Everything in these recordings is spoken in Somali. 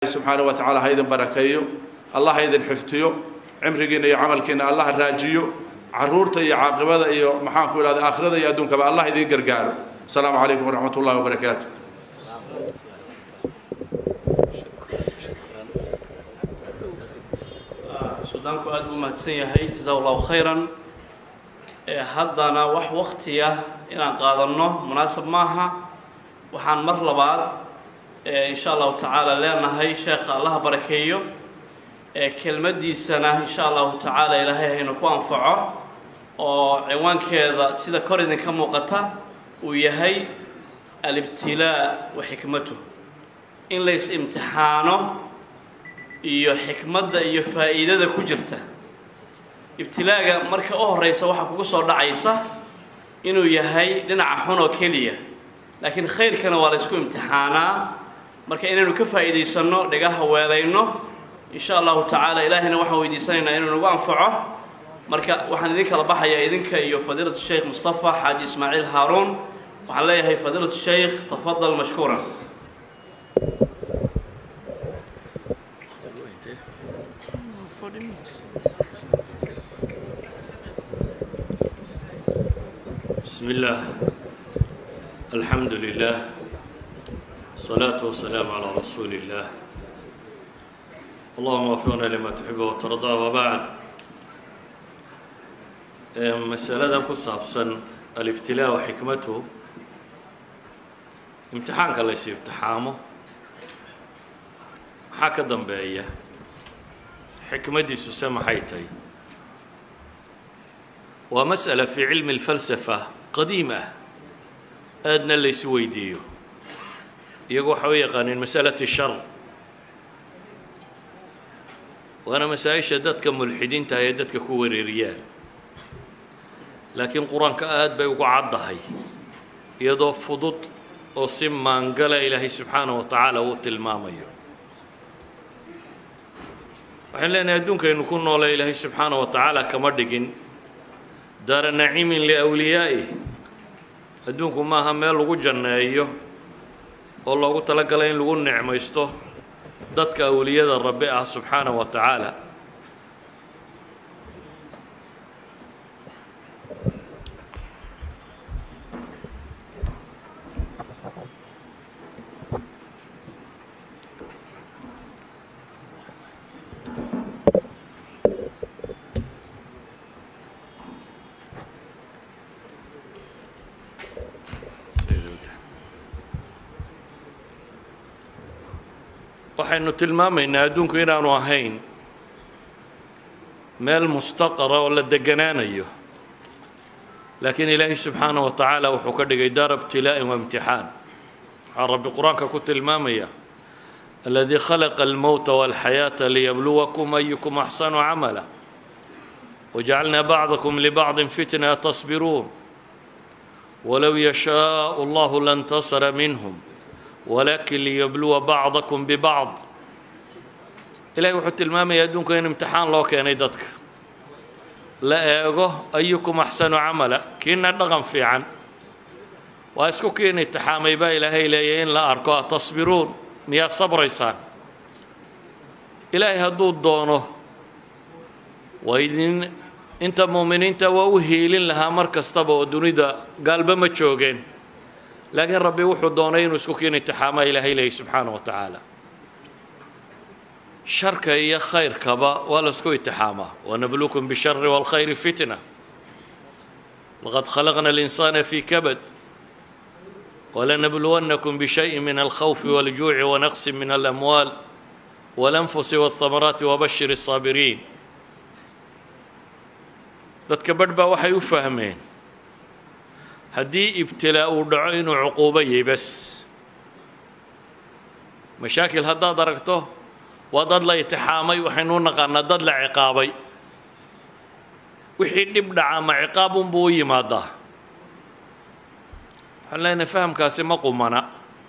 subxaana wa tacala ha idin barakeeyo allah ha idin xiftiyo cimrigiina iyo camalkiina allah ha raajiyo caruurta iyo caaqibada iyo maxaan ku idhahda aakhirada iyo adduunkaba allah idin gargaaro asalaamu calaykum waraxmat ullahi wabarakaatu suudaanku aad buu mahadsan yahay jasaa allahu khayran haddana wax waktiya inaan qaadanno munaasab maaha waxaan mar labaad insha allahu tacaala leenahay sheekha allaha barakeeyo kelmaddiisana insha allahu tacaala ilaahay haynu ku anfaco oo cinwaankeeda sida kor idinka muuqata uu yahay alibtilaa wa xikmatu in lays imtixaano iyo xikmadda iyo faa'iidada ku jirta ibtilaaga marka u horeysa waxaa kugu soo dhacaysa inuu yahay dhinaca xun oo keliya laakiin khayrkana waa la ysku imtixaanaa marka inaynu ka faa'iidaysanno dhigaha weelayno insha allahu tacaala ilaahayna waxaan weydiisanaynaa inuu nagu anfaco marka waxaan idin kala baxayaa idinka iyo fadiilatu sheikh mustafa xaaji ismaaciil haaruun waxaan leeyahay fadiilatu sheikh tafadal mashkuuran بسم الله الحمد لله الصلاة والسلام على رسول الله اللهم وفقنا لما تحب وترضى وبعد مسألة كصابسا الابتلاء وحكمته امتحانك الله يصير امتحامه حكى ضمبية حكمتي سسمى حيتي ومسألة في علم الفلسفة قديمة أدنى اللي سويديو يقول حويقا إن مسألة الشر وأنا مسائش دتك ملحدين تهي دتك كوري ريال لكن قرآن كآد بيقع عضهي يضو فضط وصمان قال إلهي سبحانه وتعالى وتلماميو waxaan leenahay adduunka aynu ku noolay ilaahay subxaana wa tacaala kama dhigin daara naciimin liawliyaa'ih adduunku maaha meel lagu janneeyo oo loogu talagalay in lagu nicmaysto dadka awliyada rabbi ah subxaana wa tacaala waxaynu tilmaamaynaa adduunku inaanu ahayn meel mustaqara oo la deganaanayo laakiin ilaahay subxaana wa tacaala wuxuu ka dhigay daara ibtilaa'in wa imtixaan waxaa rabbi qur-aanka ku tilmaamaya aladii khalaqa almowta walxayaata liyabluwakum ayukum axsanu camala wajacalnaa bacdakum libacdin fitna tasbiruun walow yashaau allahu lantasara minhum walakin liyabluwa bacdakum bibacd ilahay wuxuu tilmaamaya adduunka in imtixaan loo keenay dadka la eego ayukum axsanu camala kiina dhaqan fiican waa isku kiin itixaamay baa ilaahay leeyahy in la arko atasbiruun miyaad sabraysaan ilaahay hadduu doono waa idin inta muuminiinta waa u hiilin lahaa mar kastaba oo dunida gaalba ma joogeen laakiin rabbi wuxuu doonay inuu isku kiin itixaamaa ilaahay leeyahy subxaana wa tacaala sharka iyo khayrkaba waa la isku itixaamaa wanabluukum bishari waalkhayri fitna laqad khalaqna alinsaana fi kabad ولنبلونكم بشيء من الخوف والجوع ونقص من الأموال والأنفس والثمرات وبشر الصابرين dadka badh baa waxay u fahmeen haddii ibtilaa uu dhaco inuu cuquubo yahay bas mashaakil haddaad aragto waa dad la itixaamay waxaynu u naqaanaa dad la ciqaabay wixii dhib dhaca ma ciqaab unbuu u yimaadaa waxaan leenahay fahamkaasi ma qumana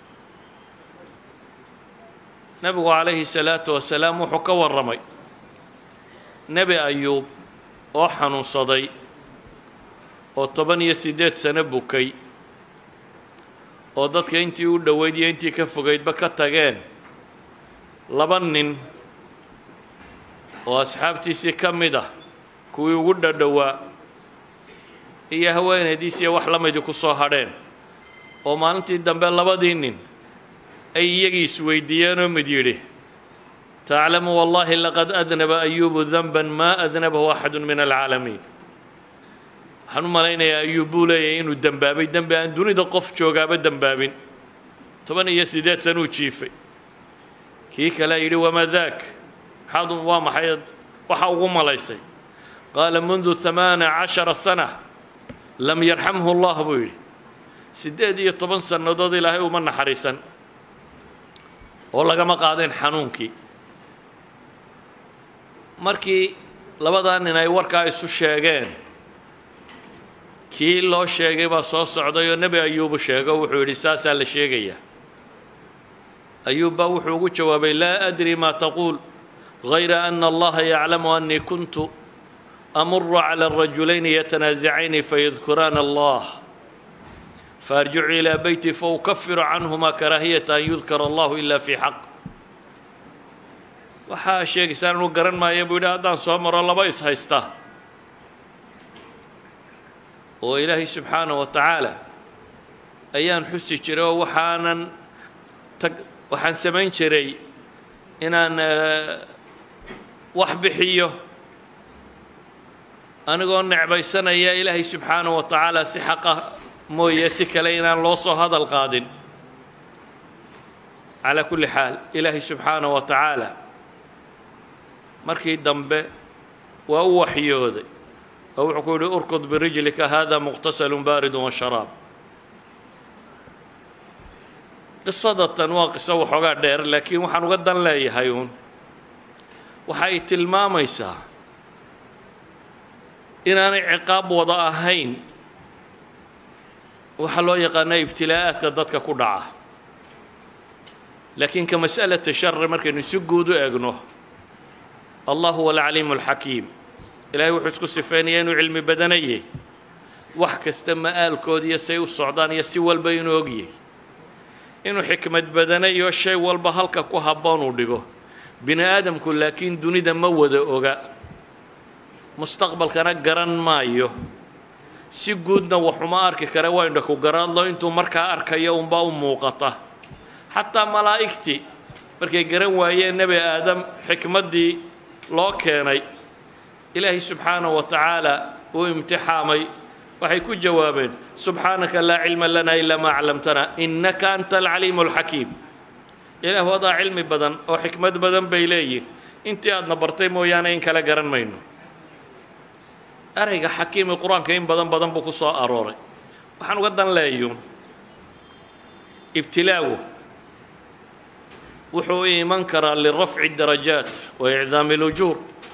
nebigu calayhi salaatu wasalaam wuxuu ka warramay nebi ayuub oo xanuunsaday oo toban iyo siddeed sano bukay oo dadka intii u dhoweyd iyo intii ka fogaydba ka tageen laba nin oo asxaabtiisii ka mid ah kuwii ugu dhadhowaa iyo haweenaydiisiiyo wax la midi ku soo hadheen oo maalintii dambe labadii nin ay iyagii isweydiiyeenoo mid yidhi taclamu wallahi laqad adnaba ayuubu danban maa adnabahu axadu min alcaalamiin waxaan u malaynayaa ayuub buu leeyahay inuu dembaabay dembi aan dunida qof joogaaba dembaabin toban iyo siddeed sanuu jiifay kii kalea yidhi wamaa daak maxaad waa maxay waxa ugu malaysay qaala mundu hamaana cashara sana lam yarxamhu allah buu yidhi siddeed iyo toban sannadood ilaahay uma naxariisan oo lagama qaadeen xanuunkii markii labadaa nin ay warkaa isu sheegeen kii loo sheegay baa soo socday oo nebi ayuubu sheego wuxuu yidhi saasaa la sheegayaa ayuub baa wuxuu ugu jawaabay laa adri maa taquul غayra ana allaha yaclamu annii kuntu amuru calى الrajulayni yatanaasacayni fayadkuraana allah faarjicu ilaa beyti faukafiru canhuma karaahiyata an yudkara allahu ila fi xaq waxaa sheegaysaan inuu garan maayo buu yidhi haddaan soo maro laba is haysta oo ilaahay subxaana wa tacaala ayaan xusi jiray oo waxaanan tag waxaan samayn jiray inaan wax bixiyo anigoo necbaysanaya ilaahay subxaana wa tacaala si xaqa mooye si kale inaan loo soo hadal qaadin calaa kulli xaal ilaahay subxaana wa tacaala markii dambe waa u waxyooday oo wuxuu ku yidhi urkud birijlika hada muqtasalun baaridu wa sharaab qisadatan waa qiso waxoogaa dheer laakiin waxaan uga dan leeyahay uun waxa ay tilmaamaysaa inaanay ciqaab wada ahayn waxaa loo yaqaanaa ibtilaa'aadka dadka ku dhaca laakiin ka mas'alata shari markaynu si guud u egno allah huwa alcaliimu alxakiim ilahay wuxuu isku sifeynaya inuu cilmi badanayay wax kasta ma'aalkood iyo say u socdaan iyo si walba inuu ogyay inuu xikmad badanayo shay walba halka ku habboon uu dhigo bini aadamku laakiin dunida ma wada oga mustaqbalkana garan maayo si guudna waxuma arki kare waa indha ku garaadlo intuu markaa arkayo unbaa u muuqata xataa malaa'igtii markay garan waayeen nebi aadam xikmaddii loo keenay ilaahay subxaanahu wa tacaala uu imtixaamay waxay ku jawaabeen subxaanaka laa cilma lana ilaa maa aclamtana innaka anta alcaliimu alxakiim ilaahu adaa cilmi badan oo xikmad badan bay leeyihin intii aadna bartay mooyaane in kale garan mayno erayga xakiimi qur-aanka in badan badan buu ku soo arooray waxaan uga dan leeyo ibtilaagu wuxuu iman karaa lirafci darajaat wa icdaami lujuur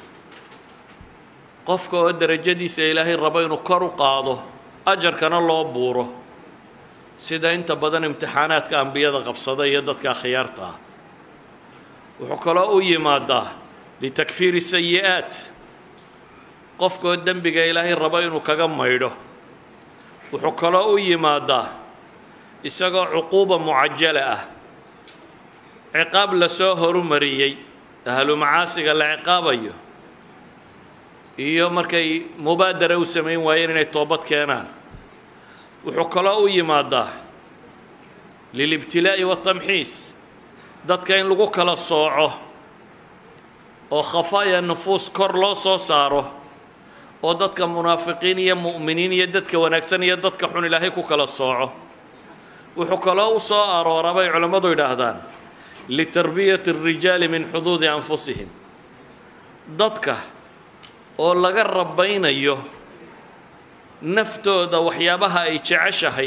qofka oo derajadiisa ilaahay rabo inuu kor u qaado ajarkana loo buuro sida inta badan imtixaanaadka ambiyada qabsada iyo dadka akhyaarta ah wuxuu kaloo u yimaadaa litakfiiri sayi'aat qofka oo dembiga ilaahay rabo inuu kaga maydho wuxuu kaloo u yimaadaa isagoo cuquuba mucajala ah ciqaab lasoo horumariyey ahlu macaasiga la ciqaabayo iyo markay mubaadara u samayn waayeen inay toobad keenaan wuxuu kaloo u yimaadaa lilibtilaa'i waatamxiis dadka in lagu kala sooco oo khafaaya nufuus kor loo soo saaro oo dadka munaafiqiin iyo mu'miniin iyo dadka wanaagsan iyo dadka xun ilaahay ku kala sooco wuxuu kaloo u soo arooraa bay culammadu yidhaahdaan litarbiyati الrijaali min xuduudi anfusihim dadka oo laga rabaynayo naftooda waxyaabaha ay jeceshahay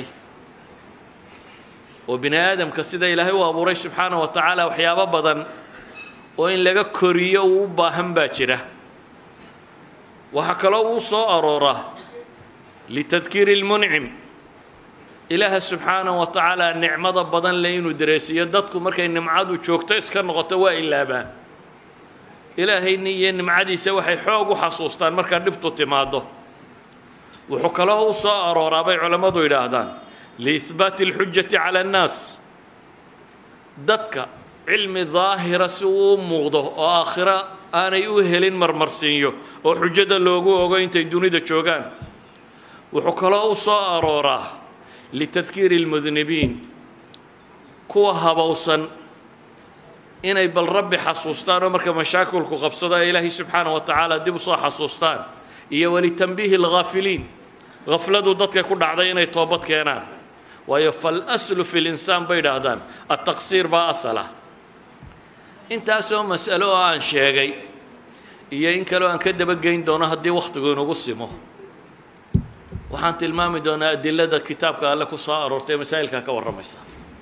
oo bini aadamka sida ilaahay u abuuray subxaanaه wa tacaala waxyaabo badan oo in laga koriyo uu u baahan baa jira waxaa kaloo uu soo arooraa litadkiiri اlmuncim ilaaha subxaanaه wa tacaala nicmada badan leh inuu dareesiyo dadku markay nimcadu joogto iska noqoto waa ilaabaan ilaahayni iyo nimcadiisa waxay xoog u xasuustaan markaa dhibtu timaado wuxuu kaloo u soo arooraa bay culammadu yidhaahdaan liihbaati اlxujati cala اnnaas dadka cilmi daahira si uu u muuqdo oo aakhiro aanay u helin marmarsiinyo oo xujada loogu ogo intay dunida joogaan wuxuu kaloo u soo arooraa litadkiiri اlmudnibiin kuwa habowsan inay bal rabbi xasuustaan oo marka mashaakilku qabsado ee ilaahay subxaanaه wa tacaala dib u soo xasuustaan iyo walitanbiihi اlghaafiliin gafladu dadka ku dhacday inay toobad keenaan waayo falaslu fi linsaan bay idhaahdaan ataqsiir baa asala intaasoo mas'alo oo aan sheegay iyo in kaleo aan ka dabageyn doono haddii wakhtigu inugu simo waxaan tilmaami doonaa adilada kitaabka alle ku soo aroortay ee masaa'ilkaa ka warramaysa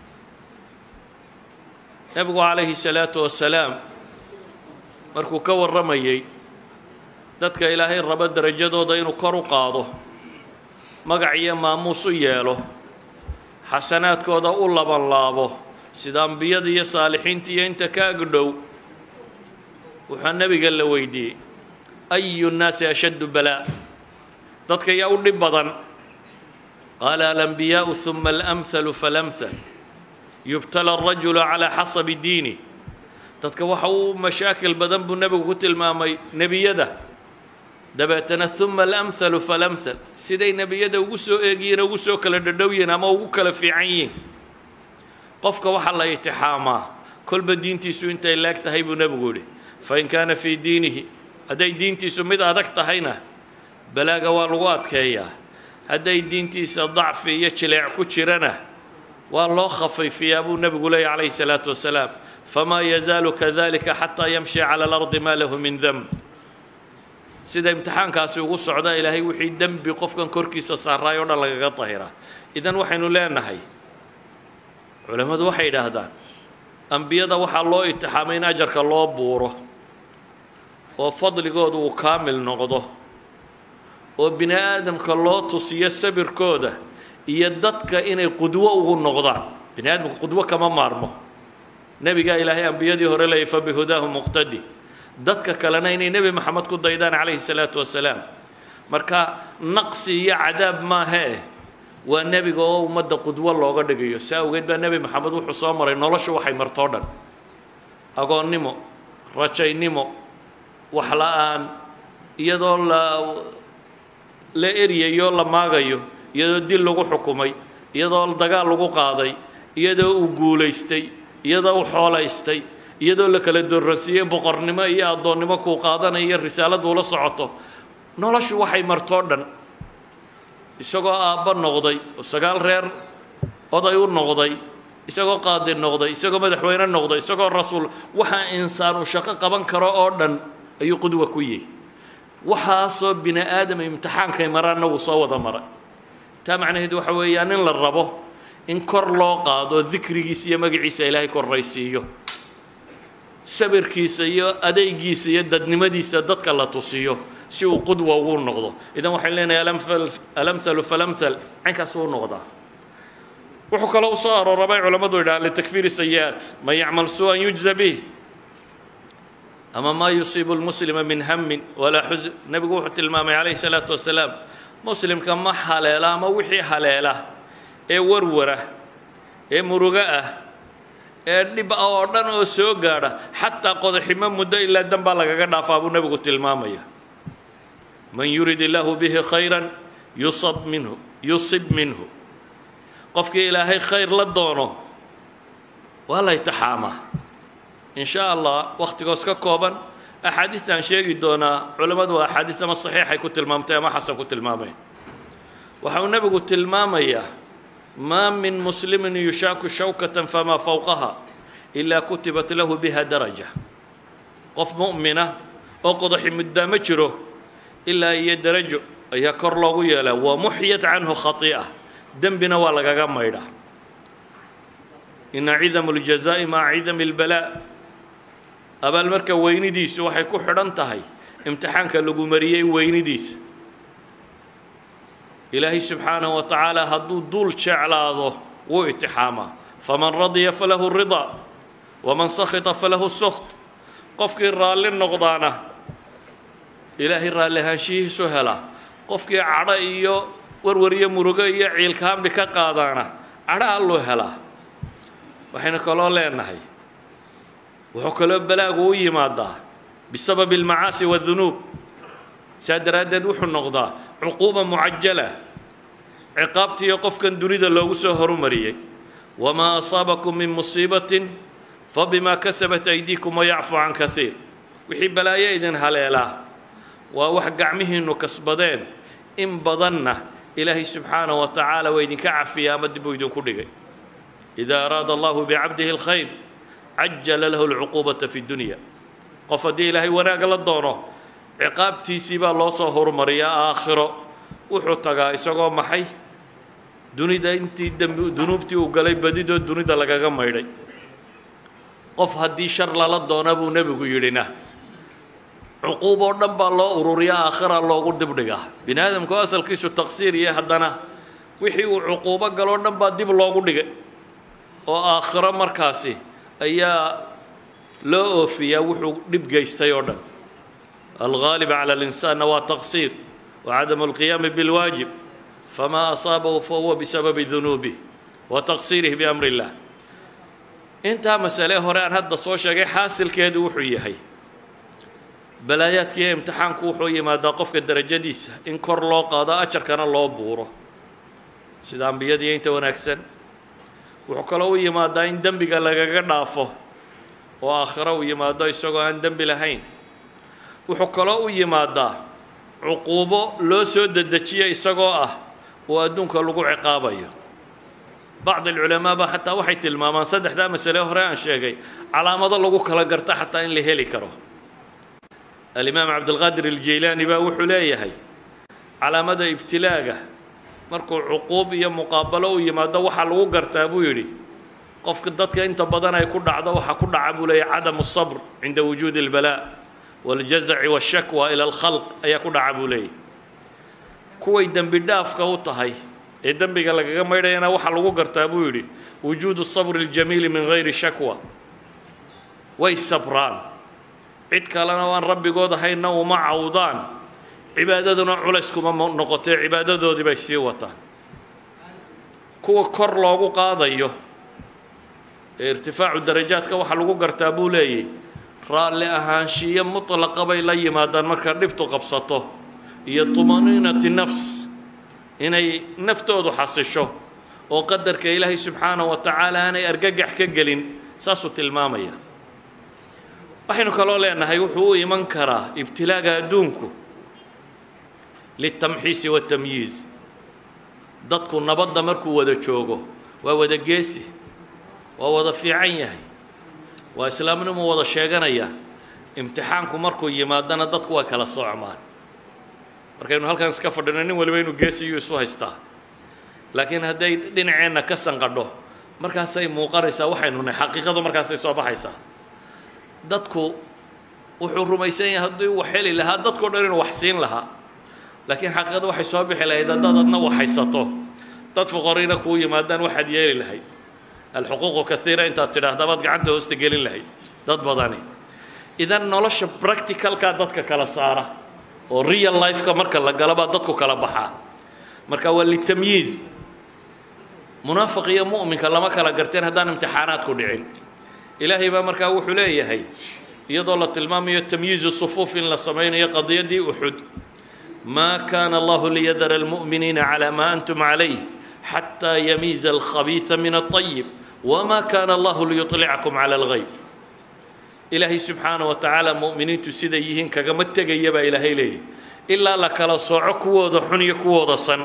nebigu calayhi salaatu wasalaam markuu ka warramayey dadka ilaahay rabo derajadooda inuu kor u qaado magac iyo maamuus u yeelo xasanaadkooda u labanlaabo sida ambiyada iyo saalixiinta iyo inta ka agdhow wuxuu nebiga la weydiiyey ayu nnaasi ashaddu balaa dadka yaa u dhib badan qaala alambiyaau huma alamhalu falamhal yubtala arajulu calaa xasabi diini dadka waxa uu mashaakil badan buu nebigu ku tilmaamay nebiyada dabeetana huma alamhalu falamhal siday nebiyada ugu soo eegiyiin ugu soo kala dhadhow yihiin ama ugu kala fiican yihiin qofka waxaa la itixaamaa kolba diintiisu intay laag tahay buu nebigu yidhi fain kaana fii diinihi hadday diintiisu mid adag tahayna balaaga waa lagu adkeeyaa hadday diintiisa dacfi iyo jileec ku jirana waa loo khafayfiyaa buu nebigu leeyay calayhi salaatu wasalaam famaa yazaalu kadalika xataa yamshi cala alardi maa lahu min demb sida imtixaankaasi ugu socda ilaahay wixii dembi qofkan korkiisa saaraay o dhan lagaga dahiraa idan waxaynu leenahay culammadu waxay idhaahdaan ambiyada waxaa loo itixaamay in ajarka loo buuro oo fadligooda uu kaamil noqdo oo bini aadamka loo tusiyo sabirkooda iyo dadka inay qudwo ugu noqdaan bini aadamka qudwo kama maarmo nebigaa ilaahay ambiyadii hore leeyay fabihudaahu muqtadi dadka kalena inay nebi maxamed ku daydaan calayhi salaatu wasalaam marka naqsi iyo cadaab maahee waa nebiga oo ummadda qudwo looga dhigayo saa awgeed baa nebi maxamed wuxuu soo maray noloshu waxay martoo dhan agoonnimo rajaynimo wax la-aan iyadoo la la eryayo la maagayo iyadoo dil lagu xukumay iyadoo dagaal lagu qaaday iyadoo uu guulaystay iyadoo u xoolaystay iyadoo la kala doorransiiyey boqornimo iyo addoonnimo kuu qaadanayo risaaladu ula socoto noloshu waxay martoo dhan isagoo aabbo noqday oo sagaal reer oday u noqday isagoo qaadi noqday isagoo madaxweyne noqday isagoo rasuul waxaa insaan uu shaqo qaban karo oo dhan ayuu qudwa ku yihi waxaasoo bini aadam imtixaankay maraanna wuu soo wada maray taa macnaheedu waxa weeyaan in la rabo in kor loo qaado dikrigiisa iyo magaciisa ilaahay korraysiiyo sabirkiisa iyo adeygiisa iyo dadnimadiisa dadka la tusiyo si uu qudwa ugu noqdo idan waxayn leenahay alamhalu falamhal caynkaas uu noqdaa wuxuu kaloo u soo aroora bay culammadu yidhaha litakfiiri sayi-aat man yacmal su-an yujza bih ama maa yusiibu lmuslima min hamin walaa xusn nebigu wuxuu tilmaamay calayhi salaatu wasalaam muslimka ma haleela ama wixii haleela ee warwara ee murugo ah ee dhib ah oo dhan oo soo gaadha xataa qodaximo muddo ilaa danbaa lagaga dhaafaa buu nebigu tilmaamaya man yurid illaahu bihi khayran yusab minhu yusib minhu qofkii ilaahay khayr la doono waa la itixaamaa in sha allah wakhtigoos ka kooban axaadiistaan sheegi doonaa culammadu waa axaadiis ama saxiixay ku tilmaamtay ama xasan ku tilmaamay waxa uu nebigu tilmaamayaa maa min muslimin yushaaku shawkatan famaa fowqaha ilaa kutibat lahu biha daraja qof mu'mina oo qodaxi muddaa ma jiro ilaa iyo darajo ayaa kor loogu yeelaa wa muxyat canhu khatii'a dembina waa lagaga maydhaa ina cidamu ljazaa'i maca cidami اlbalaa abaalmarka weynidiisu waxay ku xidhan tahay imtixaanka lagu mariyey weynidiisa ilaahay subxaanahu wa tacaala hadduu duul jeclaado wuu itixaamaa faman radiya falahu ridaa waman sakhita falahu sukt qofkii raalli noqdaana ilaahay raalli ahaanshihiisu helaa qofkii cadho iyo warwariyo murugo iyo ciilkaambi ka qaadaana cadho alluu helaa waxaynu kaloo leenahay wuxuu kaloo balaagu u yimaadaa bisababi almacaasi wadunuub saa daraaddeed wuxuu noqdaa cuquuba mucajala ciqaabtiiyo qofkan dunida loogu soo horumariyey wamaa asaabakum min musiibatin fabimaa kasabat aydiikum wayacfu can kaiir wixii balaayo idin haleelaa waa wax gacmihiinnu kasbadeen in badanna ilaahay subxaanaه wa tacaala waa idinka cafiya ama dib uu idinku dhigay إida araada allahu bicabdihi اlkhayr cajala lahu اlcuquubaةa fi اdunya qof haddii ilaahay wanaaga la doono ciqaabtiisii baa loo soo horumariyaa aakhiro wuxuu tagaa isagoo maxay dunida intii dembi dunuubtii uu galay badidoo dunida lagaga maydhay qof haddii shar lala doona buu nebigu yidhina cuquub oo dhan baa loo ururiya aakhira loogu dibdhigaa bini aadamku asalkiisu taqsiir iyo haddana wixii uu cuquubo galoo dhan baa dib loogu dhigay oo aakhiro markaasi ayaa loo oofiyaa wuxuu dhib geystay oo dhan alghaalib cala alinsaanna waa taqsiir wa cadamu alqiyaami bilwaajib famaa asaabahu fahuwa bisababi dunuubih wa taqsiirihi biamri illah intaa masale hore aan hadda soo sheegay xaasilkeedu wuxuu yahay balaayaadkiiyo imtixaanku wuxuu yimaadaa qofka derajadiisa in kor loo qaado ajarkana loo buuro sida ambiyadiiyo inta wanaagsan wuxuu kaloo u yimaadaa in dembiga lagaga dhaafo oo aakhiro uu yimaado isagoo aan dembi lahayn wuxuu kaloo u yimaadaa cuquubo loo soo dedejiyo isagoo ah oo adduunka lagu ciqaabayo bacd alculamaa ba xataa waxay tilmaamaan saddexdaa masale hore aan sheegay calaamado lagu kala garto xataa in la heli karo alimaam cabdilqaadir aljaylaani baa wuxuu leeyahay calaamada ibtilaaga markuu cuquub iyo muqaabalo u yimaado waxaa lagu gartaa buu yidhi qofka dadka inta badan ay ku dhacdo waxaa ku dhaca buu leeyahy cadamu sabr cinda wujuudi اlbalaa wاljazaci wاshakwa ila alkhalq ayaa ku dhaca buu leeyahy kuway dembi dhaafka u tahay ee dembiga lagaga maydhayana waxaa lagu gartaa buu yidhi wujuudu sabri اljamiili min gayri shakwa way sabraan cid kalena waan rabbigood ahaynna uma cawdaan cibaadaduna culays kuma noqotee cibaadadoodii bay sii wataan kuwa kor loogu qaadayo ee irtifaacu darajaadka waxaa lagu gartaa buu leeyahy raalli ahaanshiyo mutlaqa bay la yimaadaan markaa dhibtu qabsato iyo tumaniinati nafs inay naftoodu xasisho oo qadarka ilaahay subxaanahu wa tacaala aanay argagax ka gelin saasuu tilmaamaya waxaynu kaloo leenahay wuxuu u iman karaa ibtilaaga adduunku litamxiisi watamyiiz dadku nabadda markuu wada joogo waa wada geesi waa wada fiican yahay waa islaamnimu wada sheeganaya imtixaanku markuu yimaadana dadku way kala soocmaan markaynu halkan iska fadhino nin waliba inuu geesiyuu isu haystaa laakiin hadday dhinaceenna ka sanqadho markaasay muuqanaysaa waxaynu nahay xaqiiqadu markaasay soo baxaysaa dadku wuxuu rumaysan yahay haddii wax heli lahaa dadkao dhan inuu wax siin lahaa laakiin xaqiiqada waxay soo bixi lahayd haddaad adna wax haysato dad fuqariina kuu yimaadaan waxaad yeeli lahayd alxuquuqu kaiira intaad tidhaahda baad gacanta hoosta gelin lahayd dad badani idan nolosha practicalkaa dadka kala saara oo real lifeka marka la galo baa dadku kala baxaa marka waa litamyiiz munaafiq iyo mu'minka lama kala garteen haddaan imtixaanaadku dhicin ilaahay baa markaa wuxuu leeyahay iyadoo la tilmaamayo tamyiizu sufuuf in la samaynayo qadiyaddii uxud maa kaana allahu liyadara almu'miniina calaa maa antum calayh xataa yamiiza alkhabiisa min alطayib wma kaana allahu liyuطlicakum cala algayb ilaahay subxaana wa tacaala mu'miniintu siday yihiin kagama tegaya baa ilaahay leeyahy ilaa la kala sooco kuwooda xun iyo kuwooda san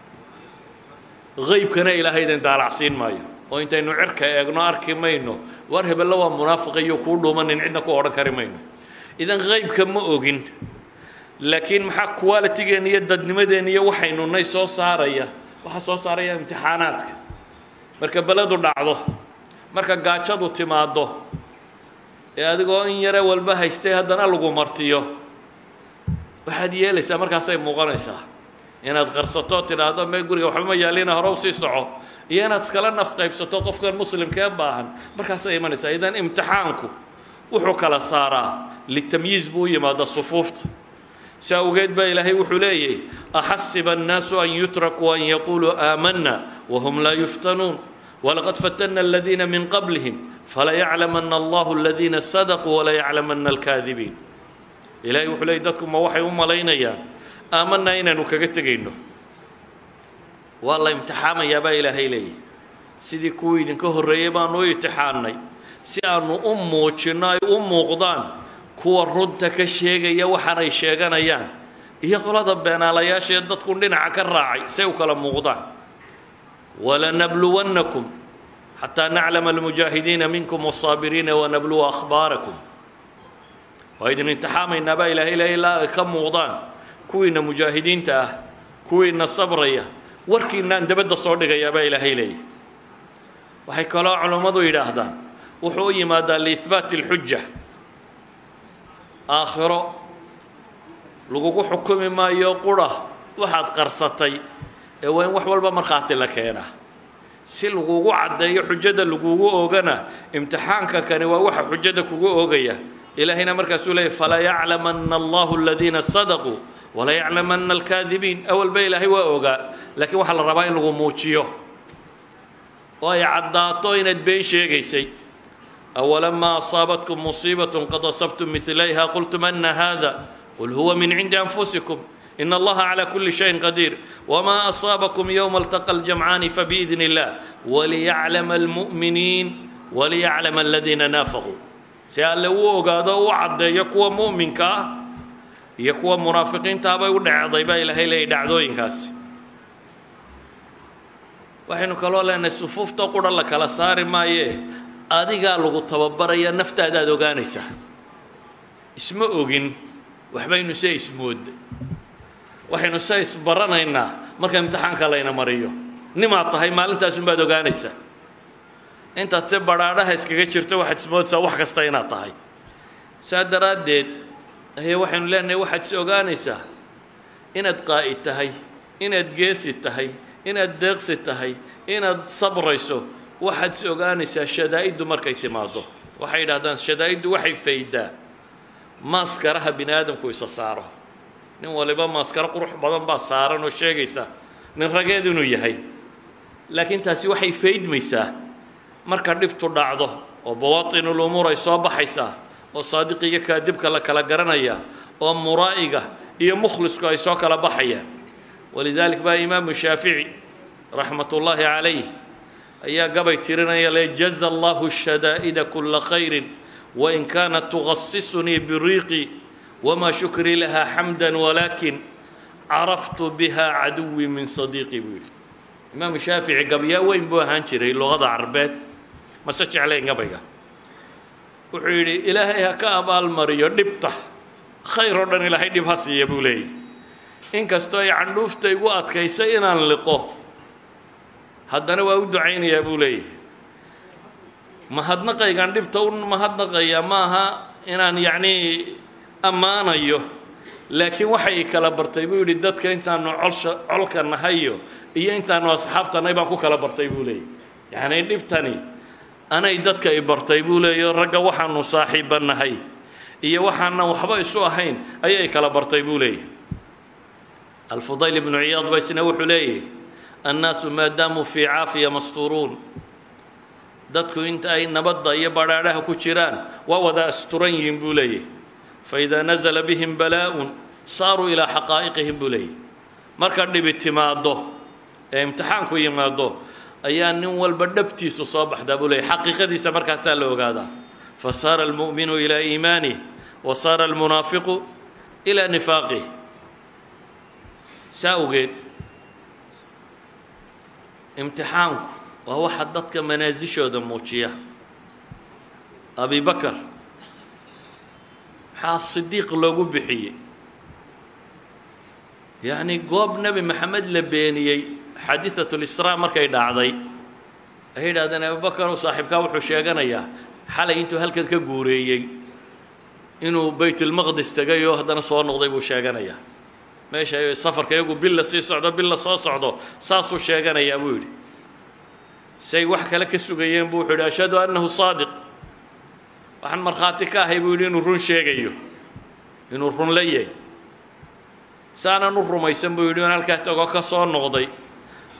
qaybkana ilaahay idin daalacsiin maayo oo intaynu cirka eegno arki mayno war hebello waa munaafiq iyo kuu dhuumanin cidna ku odhan kari mayno idan qaybka ma ogin laakiin maxaa qualitigeenna iyo dadnimadeenna iyo waxaynu nay soo saaraya waxaa soo saaraya imtixaanaadka marka beledu dhacdo marka gaajadu timaaddo ee adigoo in yare walba haystay haddana lagu martiyo waxaad yeelaysaa markaasay muuqanaysaa inaad qarsato tidhaahdo me guriga waxba ma yaalina hore u sii soco iyo inaad iskala nafqaybsato qofkan muslimkee baahan markaasay imanaysaa idan imtixaanku wuxuu kala saaraa litamyiiz buu u yimaada sufuufta si awgeed baa ilaahay wuxuu leeyahy axasiba annaasu an yutrakuu an yaquuluu aamanna wahum laa yuftanuun walaqad fatana aladiina min qablihim falayaclamana allahu aladiina sadaquu walayaclamana alkaadibiin ilaahay wuxuu leeyay dadku ma waxay u malaynayaan aamanaa inaanu kaga tegayno waa la imtixaamayaa baa ilaahay leeyahy sidii kuwii idinka horreeyey baanu u imtixaannay si aanu u muujinno ay u muuqdaan kuwa runta ka sheegaya waxaanay sheeganayaan iyo qolada beenaalayaashee dadku dhinaca ka raacay say u kala muuqdaan walanabluwannakum xataa naclama almujaahidiina minkum wasaabiriina wanabluwa akhbaarakum waa idin imtixaamaynaa baa ilaahay leeya ilaa ay ka muuqdaan kuwiina mujaahidiinta ah kuwiina sabraya warkiinaan dabadda soo dhigayaa baa ilaahay leeyahy waxay kaloo culummadu yidhaahdaan wuxuu u yimaadaa liihbaati alxuja aakhiro lagugu xukumi maayo qura waxaad qarsatay ee waa in wax walba markhaati la keenaa si lagugu caddeeyo xujada lagugu oogana imtixaanka kani waa waxa xujada kugu oogaya ilaahayna markaasuu leeyay falayaclamana allahu aladiina sadaquu walayaclamana alkaadibiin awalba ilaahay waa ogaa laakiin waxaa la rabaa in lagu muujiyo oo ay caddaato inaad been sheegaysay awalamaa asaabatkum musiibatun qad asabtum midlayha qultum ana hada qul huwa min cindi anfusikum in allaha calaa kulli shayin qadiir wamaa asaabakum yowma altaqa aljamcaani fabiidni illah waliyaclama almu'miniin waliyaclama aladiina naafaquu si alle uu ogaado u caddeeyo kuwa mu'minka ah iyo kuwa munaafiqiintaabay u dhecday baa ilaahay leeyay dhacdooyinkaasi waxaynu kaloo leenahay sufuufta qura la kala saari maayee adigaa lagu tababaraya naftaadaad ogaanaysaa isma ogin waxbaynu se ismoodda waxaynu se isbaranaynaa marka imtixaanka layna mariyo nimaad tahay maalintaasunbaad ogaanaysaa intaad se badhaadhaha iskaga jirto waxaad ismoodaysaa wax kasta inaad tahay saa daraaddeed ayaa waxaynu leenahay waxaad is ogaanaysaa inaad qaa'id tahay inaad geesi tahay inaad deeqsi tahay inaad sabrayso waxaad is ogaanaysaa shadaa'iddu markay timaaddo waxay yidhahdaan shadaa'iddu waxay faydaa maaskaraha bini aadamku isa saaro nin waliba maaskaro qurux badan baa saaran oo sheegaysa nin rageed inuu yahay laakiin taasi waxay faydmaysaa marka dhibtu dhacdo oo bawaatinul umuur ay soo baxaysaa oo saadiq iyo kaadibka la kala garanaya oo muraa'iga iyo mukhlisku ay soo kala baxayaan walidaalik baa imaamu shaafici raxmat ullaahi calayh ayaa gabay tirinaya le jaza allahu shadaa'ida kula khayrin wain kaanat tughasisunii biriiqi wamaa shukrii lahaa xamdan walaakin caraftu biha caduwii min sadiiqi buu yidhi imaamu shaafici gabyaa weyn buu ahaan jiray luqada carbeed mase jeclayn gabayga wuxuu yidhi ilaahay ha ka abaalmariyo dhibta khayr oo dhan ilaahay dhib ha siiya buu leeyahy inkastoo ay candhuufta igu adkaysay inaan liqo haddana waa u ducaynayaa buu leeyahay mahadnaqaygaan dhibta u mahadnaqayaa ma aha inaan yacnii ammaanayo laakiin waxay kala bartay buu yidhi dadka intaanu colsha colka nahayo iyo intaanu asxaabtanay baan ku kala bartay buu leeyahy yacnii dhibtani anay dadka i bartay buu leeyahy ragga waxaanu saaxiibba nahay iyo waxaanan waxba isu ahayn ayay kala bartay buu leeyahy alfudayl ibnu ciyaad ba isna wuxuu leeyahy annaasu maadaamuu fii caafiya mastuuruun dadku inta ay nabadda iyo badhaadhaha ku jiraan waa wada asturan yihiin buu leeyahy faidaa nazala bihim balaa-un saaruu ilaa xaqaa'iqihim buu leeyahy marka dhibi timaaddo ee imtixaanku yimaado ayaa nin walba dhabtiisu soo baxdaa buu leeyahy xaqiiqadiisa markaasaa la ogaadaa fa saara almu'minu ilaa iimaanih wa saara almunaafiqu ilaa nifaaqih saa ogeed imtixaanku waa waxa dadka manaasishooda muujiya abi bakar maxaa sidiiq loogu bixiyey yacni goob nebi maxamed la beeniyey xaadiثatulisraa markay dhacday ayay yidhahdeen abubakar oo saaxiibkaa wuxuu sheeganayaa xalay intuu halkan ka guureeyey inuu baytulmaqdis tegay oo haddana soo noqday buu sheeganayaa meesha safarka iyagu bil la sii socdo bil la soo socdo saasuu sheeganayaa buu yidhi say wax kale ka sugayeen buu wuxuu yidhi ashhadu annahu saadiq waxaan markhaati ka ahay buu yidhi inuu run sheegayo inuu run la yahay saanan u rumaysan buu yidhi on halkaa tagoo ka soo noqday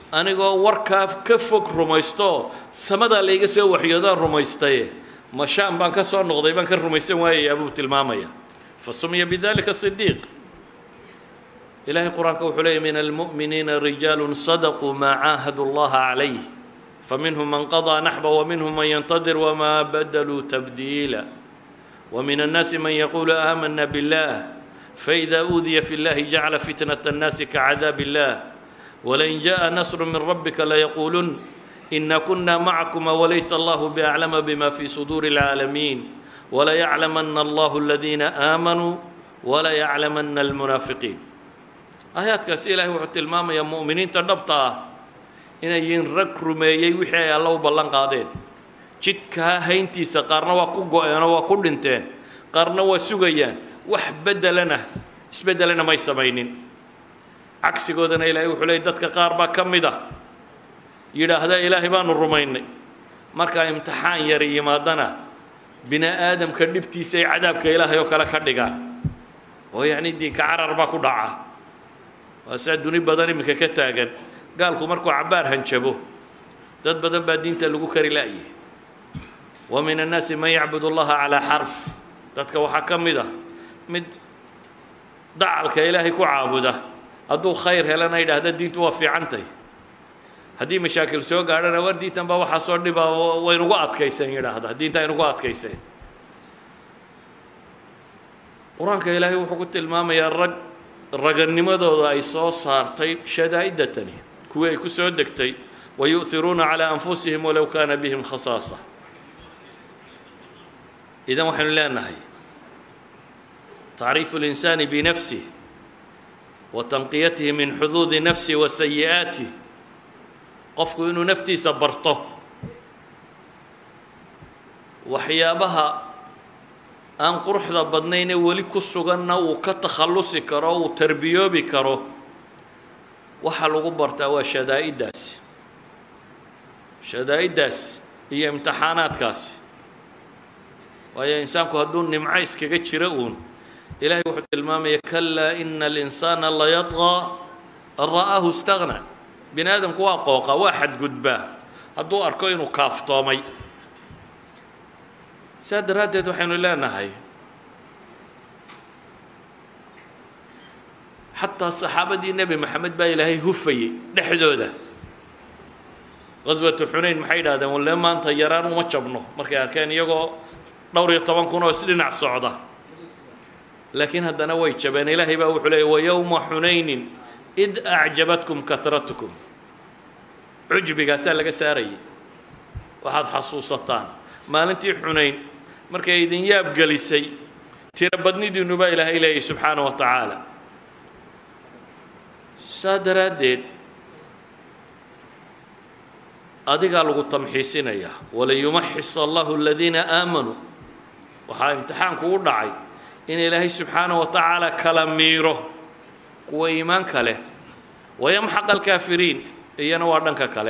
anigoo warkaa ka fog rumaysto samadaa layga soo waxyoodaan rumaystaye ma shaam baan ka soo noqday baan ka rumaysan waayayaa buu tilmaamaya fa sumiya bidalika sidiiq ilaahay qur-aanka wuxuu leeyay min almu'miniina rijaalu sadaquu maa caahadu llaha calayh faminhum man qadaa naxba waminhum man yantadir wamaa badaluu tabdiila ومن الناس من يقول آمنا بالله فإذا أوذي في الله جعل فتنة الناس كعذاب الله ولئن جاء نصر من ربك ليقولن إنا كنا معكم وليس الله بأعلم بما في صدور العالمين وليعلمن الله الذين آمنوا وليعلمن المنافقين آيات كاس إلهي وحط الماما يا مؤمنين تدبطا إن ينرك رميي وحي الله بلان قادين jidkaa hayntiisa qaarna waa ku go-eenoo waa ku dhinteen qaarna waa sugayaan wax beddelana isbeddelana may samaynin cagsigoodana ilaahay wuxuu leeyay dadka qaar baa ka mid a yidhaahda ilaahay baanu rumaynay markaa imtixaan yari yimaadana bini aadamka dhibtiisa ay cadaabka ilaahay oo kale ka dhigaan oo yacni diinka carar baa ku dhaca waa saa duni badan iminka ka taagan gaalku markuu cabbaar hanjabo dad badan baa diinta lagu kari la'yahy ومن الناس من يعبد الله على حرف dadka waxaa ka mid a mid dacalka ilaahay ku caabuda hadduu khayr helana yidhaahda diintu waa fiicantay haddii mashaakil soo gaadhana war diintan baa waxaa soo dhiba waynugu adkayseen yidhaahda diinta aynugu adkayseen qur-aanka ilaahay wuxuu ku tilmaamayaa rag raganimadooda ay soo saartay shadaa'idda tani kuwii ay ku soo degtay wayu'hiruuna calaa anfusihim walow kaana bihim khasaasa idan waxaynu leenahay tacriifu اlinsaani binafsih wa tanqiyatihi min xuduudi nafsi wa sayi'aatih qofku inuu naftiisa barto waxyaabaha aan quruxda badnayne weli ku suganna uu ka takhallusi karo uu tarbiyoobi karo waxa lagu bartaa waa shadaa'iddaasi shadaa'iddaas iyo imtixaanaadkaasi waayo insaanku hadduu nimco iskaga jiro uun ilaahay wuxuu tilmaamaya kalaa ina alinsaana layadqaa an ra'aahu istagna bini aadamku waa qooqa waa xadgudbaa hadduu arko inuu kaaftoomay saa daraaddeed waxaynu leenahay xataa saxaabadii nebi maxamed baa ilaahay hufayey dhexdooda qaswatu xunayn maxay yidhahdeen walle maanta yaraan uma jabno markay arkeen iyagoo dhowr iyo toban kun oo isdhinac socda laakiin haddana way jabeen ilaahay baa wuxuu leeyay wayowma xunaynin id acjabatkum kahratukum cujbigaasaa laga saarayay waxaad xasuusataan maalintii xunayn markay idin yaab gelisay tiro badnidiinnu baa ilaahay leeyay subxaana wa tacaala saa daraaddeed adigaa lagu tamxiisinayaa walayumaxis allahu aladiina aamanuu waxaa imtixaanku u dhacay in ilaahay subxaana wa tacaala kala miiro kuwa iimaanka leh wayamxaq alkaafiriin iyana waa dhanka kale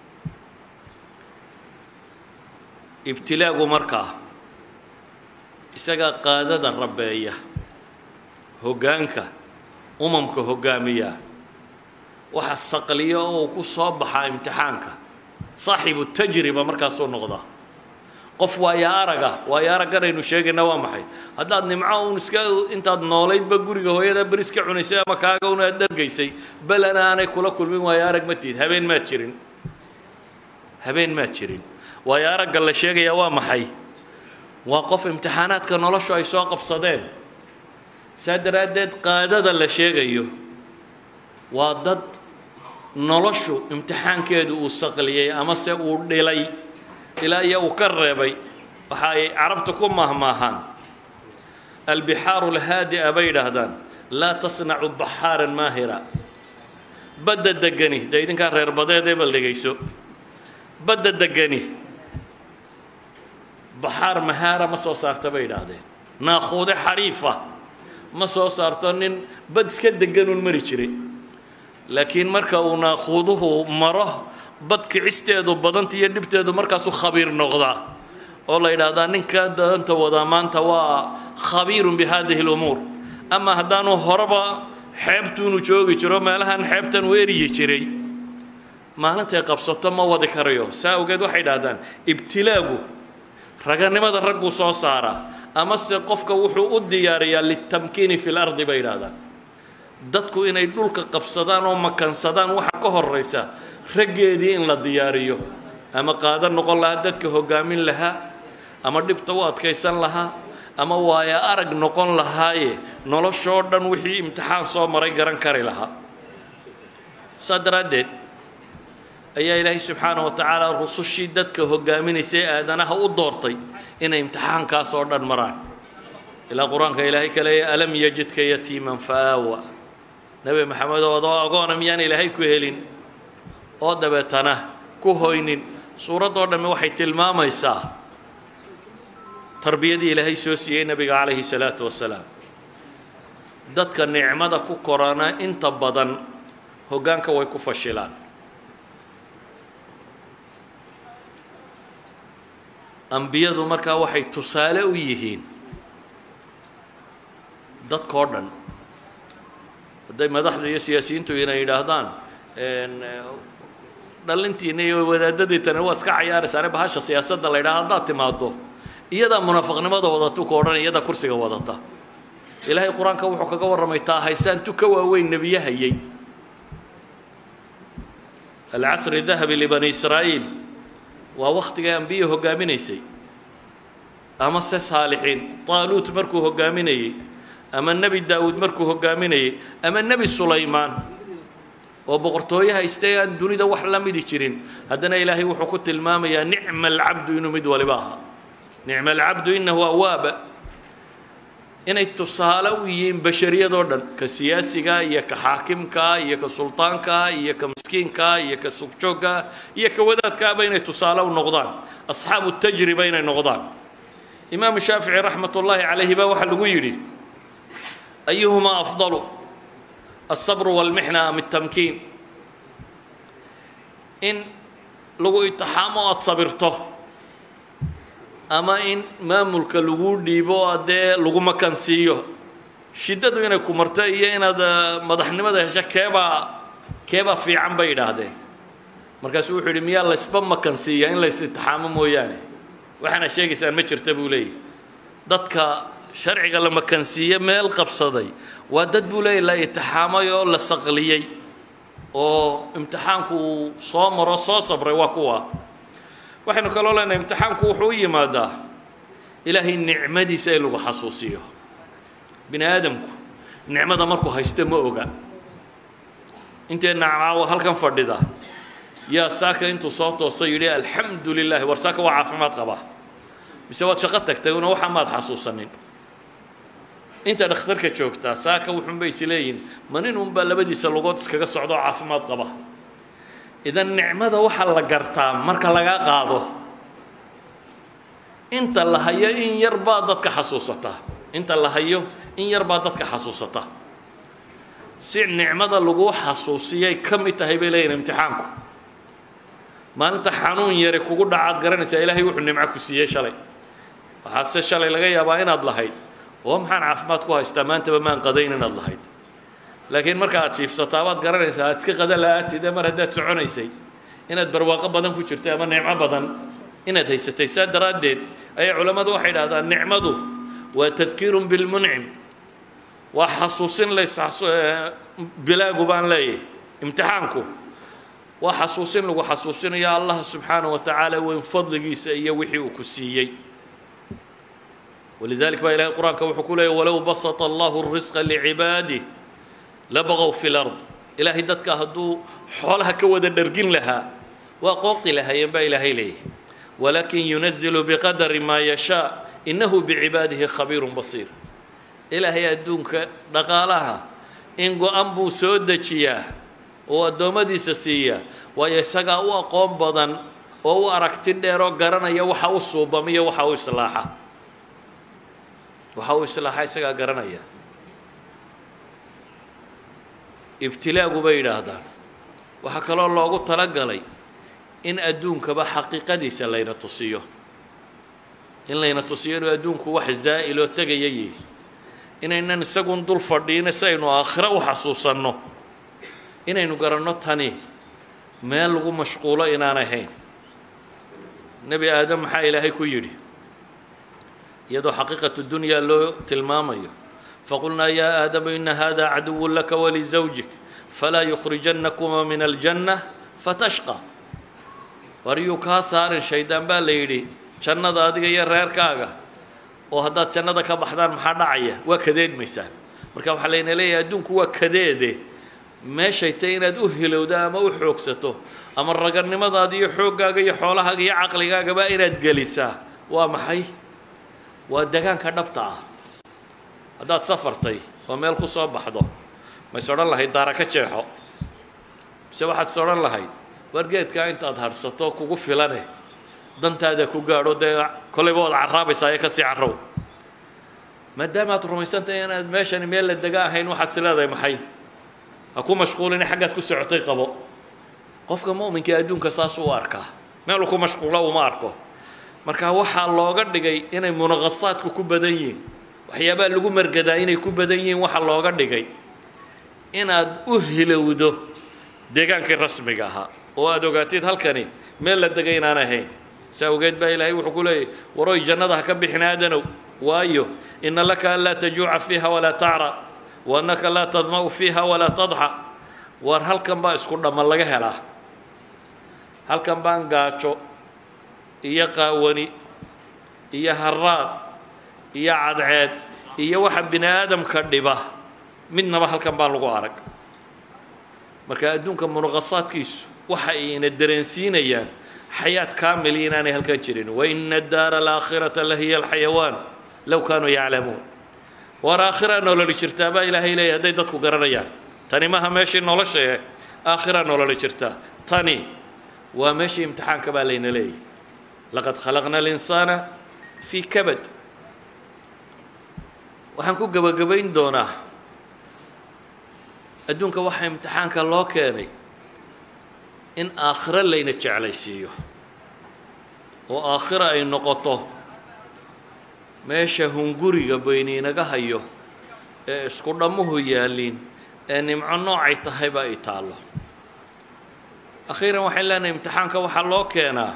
ibtilaagu markaa isagaa qaadada rabeeya hoggaanka umamka hoggaamiya waxa saqliya oo ku soo baxaa imtixaanka saaxibu tajriba markaasuu noqdaa qof waayo araga waayo aragganaynu sheegayna waa maxay haddaad nimco uun iska intaad noolaydba guriga hooyada beris ka cunaysay ama kaaga un aad dhargaysay belena aanay kula kulmin waayo arag ma tiid habeen maad jirin habeen maad jirin waayo aragga la sheegayaa waa maxay waa qof imtixaanaadka noloshu ay soo qabsadeen saa daraaddeed qaadada la sheegayo waa dad noloshu imtixaankeedu uu saqliyey amase uu dhilay ilaa iyo uu ka reebay waxa ay carabta ku mahmaahaan albixaaru lhaadi'a bay yidhaahdaan laa tasnacu baxaaran maahira badda degani dee idinkaa reer badeedee bal dhegayso badda degani baxaar mahaara ma soo saarta bay yidhaahdeen naakuude xariifa ma soo saarto nin bad iska deganuun mari jiray laakiin marka uu naakuuduhu maro bad kicisteedu badanta iyo dhibteedu markaasuu khabiir noqdaa oo la yidhaahdaa ninka danta wadaa maanta waa khabiirun bi hadihi lumuur ama haddaanu horeba xeebtuunu joogi jiro meelahan xeebtan uu eryi jiray maalintay qabsato ma wadi karayo saa awgeed waxay idhahdaan ibtilaagu raganimada ragguu soo saaraa amase qofka wuxuu u diyaariyaa litamkiini fi lardi bay idhahdaan dadku inay dhulka qabsadaan oo makansadaan waxaa ka horaysa raggeedii in la diyaariyo ama qaado noqon lahaa dadka hoggaamin lahaa ama dhibta u adkaysan lahaa ama waaya arag noqon lahaaye noloshoo dhan wixii imtixaan soo maray garan kari lahaa saa daraaddeed ayaa ilaahay subxaana wa tacaala rusushii dadka hoggaaminaysay aadanaha u doortay inay imtixaankaas oo dhan maraan ilaa qur-aanka ilaahay ka leeya alam yajidka yatiiman faawa nebi maxamed oo adoo agoona miyaan ilaahay ku helin oo dabeetana ku hoynin suuraddoo dhamme waxay tilmaamaysaa tarbiyadii ilaahay soo siiyey nebiga calayhi salaatu wasalaam dadka nicmada ku korana inta badan hoggaanka way ku fashilaan ambiyadu markaa waxay tusaale u yihiin dadkao dhan hadday madaxda iyo siyaasiyiintu inay yidhaahdaan dhalintiina iyo wadaadadiitana waa iska cayaaraysaane bahasha siyaasadda la yidhaha haddaad timaado iyadaa munaafiqnimada wadata ka odhan iyadaa kursiga wadata ilaahay qur-aanka wuxuu kaga warramay taa haysaan tu ka waaweyn nebiyahayay alcasri dahabi libani israa'iil waa waktigay ambiya hoggaaminaysay ama se saalixiin taaluut markuu hoggaaminayey ama nebi daawuud markuu hoggaaminayey ama nebi sulaymaan oo boqortooyo haystay aan dunida wax la midi jirin haddana ilaahay wuxuu ku tilmaamayaa nicma alcabdu inuu mid waliba ahaa nicma alcabdu inahu awaaba inay tusaale u yihiin bashariyadoo dhan ka siyaasiga iyo ka xaakimka iyo ka sultaanka iyo ka miskiinka iyo ka sugjoogka iyo ka wadaadkaaba inay tusaale u noqdaan asxaabu tajriba inay noqdaan imaamu shaafici raxmat ullaahi calayhi baa waxaa lagu yidhi ayuhumaa afdalu alsabru walmixna am الtamkiin in lagu itixaamo aada sabirto ama in maamulka lagu dhiibo dee lagu makansiiyo shiddadu inay ku marto iyo inaad madaxnimada hesho keebaa keebaa fiican bay yidhaahdeen markaasuu wuxuu yidhi miyaa laysba makansiiyaa in lays itixaamo mooyaane waxaana sheegaysaan ma jirta buu leeyahy dadka sharciga la makansiiye meel qabsaday waa dad buu leeyahy la itixaamay oo la saqliyey oo imtixaanku uu soo maro soo sabray waa kuwa waxaynu kaloo leenahay imtixaanku wuxuu u yimaadaa ilaahay nicmadiisa in lagu xasuusiyo bini aadamku nicmada markuu haysto ma oga inteenna caawa halkan fadhida yaa saaka intuu soo toosa yidhi alxamdu lilaahi war saaka waa caafimaad qabaa mise waad shaqo tagtay una waxa maad xasuusanin inta dhakhtarka joogtaa saaka wuxuunbay is leeyihin ma nin unbaa labadiisa lugood iskaga socdo oo caafimaad qaba idan nicmada waxaa la gartaa marka laga qaado inta la hayo in yar baa dadka xasuusataa inta la hayo in yar baa dadka xasuusata si nicmada lagu xasuusiyay ka mid tahay bay leeyihin imtixaanku maalinta xanuun yare kugu dhacaad garanaysaa ilaahay wuxuu nimco ku siiyey shalay waxaase shalay laga yaabaa inaad lahayd oo maxaan caafimaad ku haystaa maantaba maan qadayn inaad lahayd laakiin marka aad jiifsataa baad garanaysaa aad iska qada la-aatid ee mar haddaad soconaysay inaad barwaaqo badan ku jirtay ama nicmo badan inaad haysatay saa daraaddeed ayaa culammadu waxay idhahdaan nicmadu waa tadkiirun bilmuncim waa xasuusin lays bilaagu baan leeyahay imtixaanku waa xasuusin lagu xasuusinayo allah subxaana wa tacaala weyn fadligiisa iyo wixii uu ku siiyey ولذلك baa ilahay qur-aanka wuxuu ku leeyay walow basطa allahu الrisqa licibaadih labaqow fi lard ilaahay dadka hadduu xoolaha ka wada dhergin lahaa waa qooqi lahaayeen baa ilaahay leeyahy walakin yunazilu biqadari maa yashaa inahu bicibaadihi khabiiru basiir ilaahay adduunka dhaqaalaha in go-an buu soo dejiyaa oo addoommadiisa siiyaa waayo isagaa u aqoon badan oo u aragti dheer oo garanaya waxa u suubamiyo waxa u islaaxa waxa uu islaaxa isagaa garanaya ibtilaagu bay yidhaahdaan waxaa kaloo loogu talagalay in adduunkaba xaqiiqadiisa layna tusiyo in layna tusiyo inuu adduunku wax zaa'iloo tegaya yihi inaynan isagun dul fadhiina si aynu aakhiro u xasuusanno inaynu garanno tani meel lagu mashquulo inaan ahayn nebi aadam maxaa ilaahay ku yidhi iyadoo xaqiiqatu dunyaa loo tilmaamayo faqulnaa yaa aadamu ina hada caduwu laka walizawjik falaa yukhrijannakuma min aljanna fatashqa war yuu kaa saarin shaydaan baa la yidhi jannada adiga iyo reerkaaga oo haddaad jannada ka baxdaan maxaa dhacaya waa kadeedmaysaan marka waxaa layna leeyahay adduunku waa kadeede meeshay tay inaad u hilowdo ama u xoogsato ama raganimadaada iyo xooggaaga iyo xoolahaaga iyo caqligaagaba inaad gelisaa waa maxay waa degaanka dhabta ah haddaad safartay oo meel ku soo baxdo mays odhan lahayd daara ka jeexo mise waxaad is odhan lahayd war geedkaa intaad hadhsato kugu filane dantaada ku gaadho dee kollayba waad carraabaysaa ee kasii carrow maadaama aad rumaysantahay inaad meeshani meel la dega ahayn waxaad is leedahay maxay ha ku mashquulina xaggaad ku socotay qabo qofka mu'minka adduunka saasuu u arkaa meeluu ku mashquulo uma arko marka waxaa looga dhigay inay munaqasaadku ku badan yihiin waxyaabaha lagu margadaa inay ku badan yihiin waxaa looga dhigay inaad u hilowdo deegaankii rasmiga ahaa oo aada ogaatid halkani meel la degay inaan ahayn saa awgeed baa ilaahay wuxuu ku leeyahy waroy jannada ha ka bixin aadanow waayo ina laka an laa tajuuca fiiha walaa tacra wa annaka laa tadma'u fiiha walaa tadxa waar halkan baa isku dhamma laga helaa halkan baan gaajo iyo qaawani iyo haraad iyo cadceed iyo waxa bini aadamka dhiba midnaba halkan baan lagu arag marka adduunka munaqasaadkiisu waxa ayna dareensiinayaan xayaad kaamili inaanay halkan jirin waina daara alaakhirata la hiya alxayawaan low kaanuu yaclamuun waar aakhiraa nololi jirtaa baa ilaahay leeyahy hadday dadku garanayaan tani maha meeshii nolosha eh aakhiraa nololi jirtaa tani waa meeshii imtixaanka baa layna leeyahy laqad khalaqna alinsaana fii kabad waxaan ku gebagabayn doonaa adduunka waxaa imtixaanka loo keenay in aakhiro layna jeclaysiiyo oo aakhiro ay noqoto meesha hunguriga bayniinaga hayo ee isku dhammuhu yaalliin ee nimco noocay tahayba ay taallo akhiiran waxayn leenahay imtixaanka waxaa loo keenaa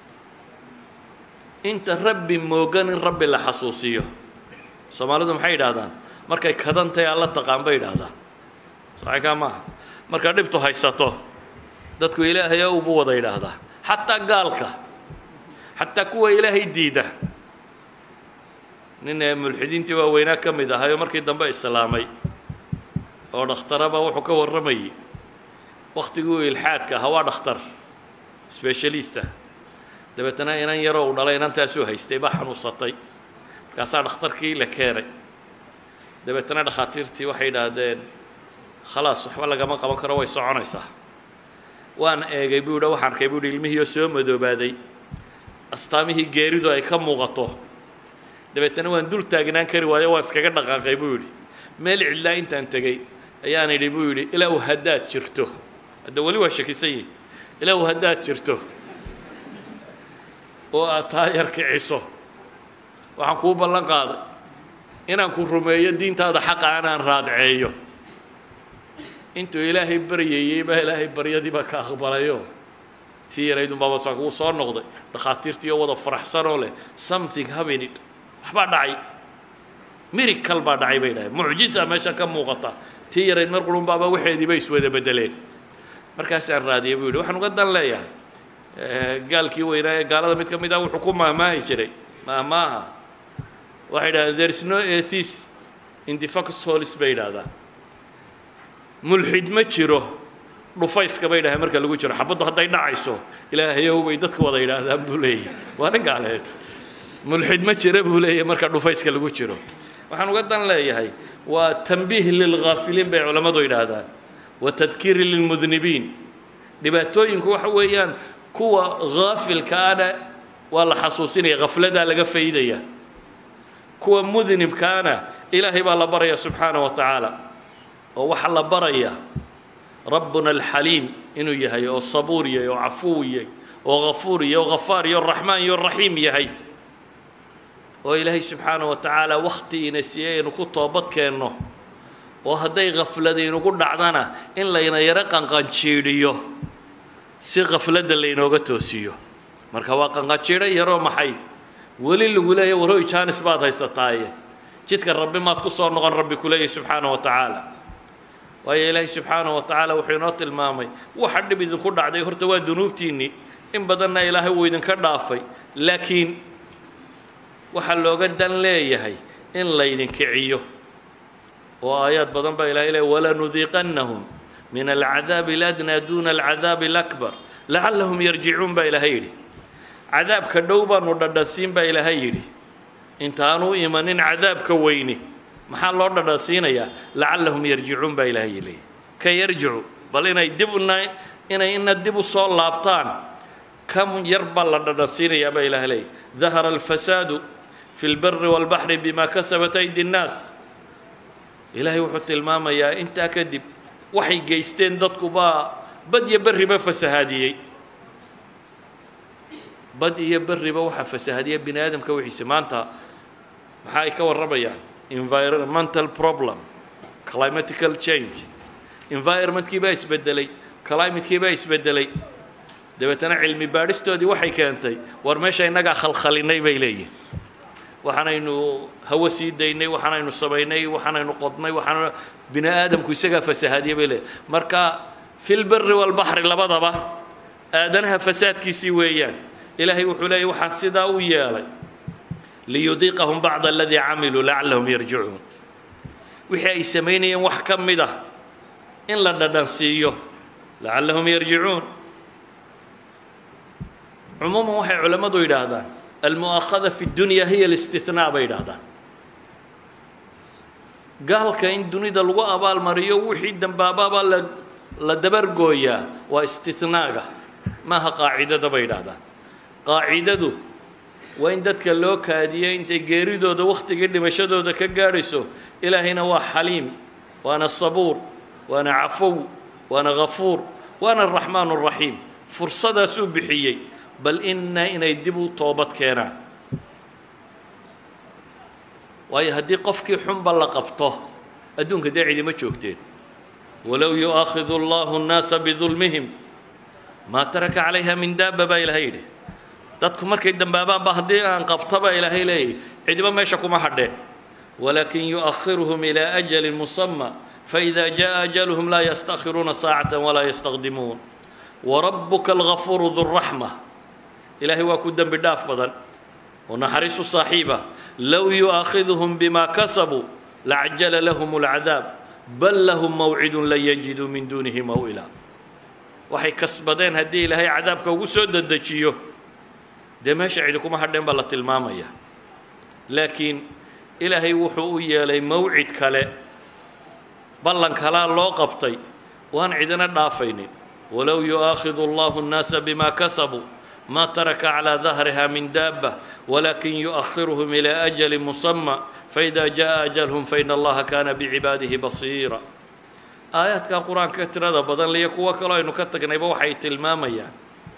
inta rabbi moogan in rabbi la xasuusiyo soomaalidu maxay yidhaahdaan markay kadantahay alla taqaan bay yidhaahdaan saxikaa maaha markaa dhibtu haysato dadku ilaahay ubu wada yidhaahdaa xataa gaalka xataa kuwa ilaahay diida nin ee mulxidiintii waaweynaa ka mid ahay oo markii dambe islaamay oo dhakhtaraba wuxuu ka warramayay waktiguu ilxaadka ahaa waa dhakhtar specialista dabeetana inan yaroo u dhalay inantaasuu haystay baa xanuunsatay markaasaa dhakhtarkii la keenay dabeetana dhakhaatiirtii waxay idhaahdeen khalaas waxba lagama qaban karo way soconaysaa waan eegay buu yidhi waxaan arkay buu yidhi ilmihii oo soo madoobaaday astaamihii geeridu ay ka muuqato dabeetana waan dul taagnaan kari waayo waan iskaga dhaqaaqay buu yidhi meel cidlaa intaan tegey ayaan idhi buu yidhi ilaahu haddaad jirto hadda weli waa shakisan yihin ilaahu haddaad jirto oo aad taa yar kiciso waxaan kuu ballan qaaday inaan ku rumeeyo diintaada xaqa anaan raadceeyo intuu ilaahay baryayey baa ilaahay baryadiiba ka aqbalayo tii yaraydunbaaba wuu soo noqday dhakhaatiirtii oo wada faraxsanoo leh something happened waxbaa dhacay miracle baa dhacay bay dhahay mucjiza meeshan ka muuqata tii yarayd mar qurunbaaba waxeediiba iswada bedeleen markaasaan raadiyay buu yidhi waxaan uga dan leeyahay gaalkii weynaa ee gaalada mid ka mid ah wuxuu ku mahmaahi jiray mahmaaha waxay yidhahdeen there is no atheist in the foxholes bay yidhahdaa mulxid ma jiro dhufayska bay dhahay marka lagu jiro xabaddu hadday dhacayso ilaahayow bay dadku wada yidhaahdaan buu leeyahy waa nin gaaleed mulxid ma jira buu leeyahay marka dhufayska lagu jiro waxaan uga dan leeyahay waa tanbiih lilghaafiliin bay culammadu yidhaahdaan wa tadkiiri lilmudnibiin dhibaatooyinku waxa weeyaan kuwa haafilkaana waa la xasuusinaya khafladaa laga faydaya kuwa mudnibkaana ilaahay baa la baraya subxaana wa tacaala oo waxaa la baraya rabbuna alxaliim inuu yahay oo sabuur yahay oo cafuw yahay oo ghafuur yahay oo ghafaar iyo raxmaan iyo raxiim yahay oo ilaahay subxaana wa tacaala wakhti ina siiyey aynu ku toobad keenno oo hadday khaflada inugu dhacdana in layna yaro qanqanjiidhiyo si kafladda laynooga toosiyo marka waa qanqajidho yaroo maxay weli lagu leeya warhoy jaanis baad haysataaye jidka rabbi maad ku soo noqon rabbi ku leeyahy subxaana wa tacaala waayo ilaahay subxaana wa tacaala wuxuu inoo tilmaamay waxa dhib idinku dhacday horta waa dunuubtiinnii in badanna ilaahay wuu idinka dhaafay laakiin waxaa looga dan leeyahay in laydin kiciyo oo aayaad badan baa ilahay leey walanudiiqannahum min alcadaabi aladnaa duuna alcadaabi alakbar lacallahum yarjicuun baa ilaahay yidhi cadaabka dhow baanu dhadhansiin baa ilaahay yidhi intaanu imanin cadaabka weyni maxaa loo dhadhansiinayaa lacallahum yarjicuun baa ilaahay leeyay ka yarjicu bal inay dib una inay ina dib u soo laabtaan kam yar baa la dhadhansiinayaa baa ilahay leeyay dahara alfasaadu fi lbari walbaxri bima kasabat aydi nnaas ilaahay wuxuu tilmaamayaa intaa kadib waxay geysteen dadku baa bad iyo berriba fasahaadiyey bad iyo berriba waxaa fasahaadiya bini aadamka wixiisa maanta maxaa ay ka warramayaan environmental problem climatical change environmentkii baa isbedelay climatekii baa isbedelay dabeetana cilmi baadhistoodii waxay keentay war meesha innagaa khalkhalinay bay leeyihin waxaanaynu hawo sii daynay waxaanaynu samaynay waxaanaynu qodnay waxaan bini aadamku isagaa fasahaadiya bay leeyihin marka fi lberi walbaxri labadaba aadanaha fasaadkiisii weeyaan ilaahay wuxuu leeyay waxaa sidaa u yeelay liyudiiqahum bacda aladii camiluu lacallahum yarjicuun wixii ay samaynayeen wax ka mid ah in la dhadhansiiyo lacallahum yarjicuun cumuuman waxay culammadu yidhaahdaan almu'akhada fi dunya hiya alistithnaa bay yidhaahdaan gaalka in dunida lagu abaalmariyo wixii dambaababa la la dabargooyaa waa istithnaaga maaha qaacidada bay yidhaahdaan qaacidadu waa in dadka loo kaadiyo intay geeridooda wakhtigii dhimashadooda ka gaadhayso ilaahayna waa xaliim waana sabuur waana cafow waana ghafuur waana araxmaan araxiim fursadaasuu bixiyey bal ina inay dib u toobad keenaan waayo haddii qofkii xunba la qabto adduunka dee cidima joogteen walow yu'aakhidu allahu nnaasa bidulmihim maa taraka calayha min daaba baa ilaahay yidhi dadku markay dambaabaanba haddii aan qabta baa ilaahay leeyahy cidiba meesha kuma hadheen walaakin yu'akhiruhum ilaa ajalin musama faإida jaءa ajaluhum laa yastakhiruuna saacata walaa yastaqdimuun warabuka algafuuru duraxma ilaahay waa ku dembi dhaaf badan oo naxariisu saaxiiba low yu'aakhiduhum bima kasabuu lacjala lahum اlcadaab bal lahum mawcidu lan yajiduu min duunihi maw'ila waxay kasbadeen haddii ilaahay cadaabka ugu soo dedejiyo dee meesha cidi kuma hadheen baa la tilmaamaya laakiin ilaahay wuxuu u yeelay mawcid kale ballan kalaa loo qabtay waan cidina dhaafaynin walow yu'aakhidu allahu nnaasa bima kasabuu ma taraka calaa dahriha min daaba walakin yu'akhiruhum ilaa ajali musama faida jaءa ajalhum faina allaha kana bicibaadihi basiira aayaadka qur-aanka tirada badan liyo kuwo kaloo aynu ka tagnayba waxay tilmaamayaan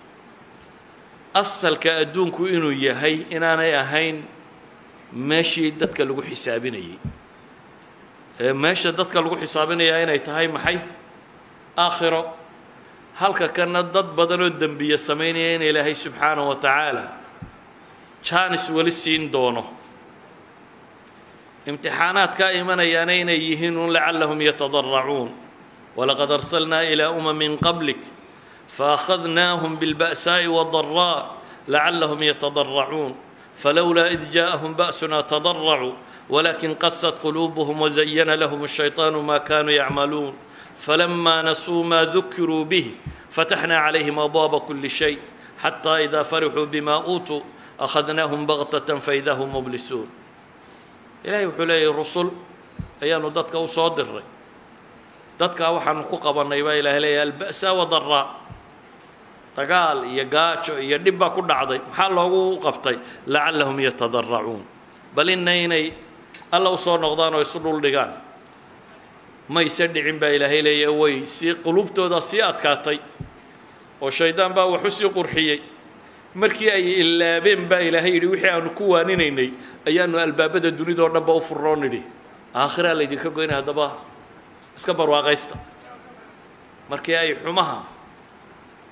asalka adduunku inuu yahay inaanay ahayn meeshii dadka lagu xisaabinayey ee meesha dadka lagu xisaabinayaa inay tahay maxay aakhiro halka kana dad badanoo dembiye samaynaya in ilaahay subxaanaه wa tacaala jaanis weli siin doono imtixaanaadkaa imanayaana inay yihiin un lacallahum yatadaracuun walaqad arsalnaa ilaa umamin qablik فأخذناهم بالبأساء والضراء لعلهم يتضرعون فلولا إذ جاءهم بأسنا تضرعوا ولكن قست قلوبهم وزين لهم الشيطان ما كانوا يعملون فلما نسوا ما ذكروا به فتحنا عليهم أبواب كل شيء حتى إذا فرحوا بما أوتوا أخذناهم بغتة فإذا هم مبلسون إلهي وحلي الرسل أيان ضدك وصادر ضدك وحن قبضنا يبا إلهي لي البأس والضراء dagaal iyo gaajo iyo dhib baa ku dhacday maxaa loogu qabtay lacallahum yatadaracuun bal inna inay alla usoo noqdaan oo isu dhul dhigaan mayse dhicin baa ilaahay leeya way sii qulubtooda sii adkaatay oo shaydaan baa waxu sii qurxiyey markii ay ilaabeen baa ilaahay yidhi wixii aanu ku waaninaynay ayaanu albaabada dunidao dhanba u furnoo nidhi aakhiraa laydinka goynay haddaba iska barwaaqaysta markii ay xumaha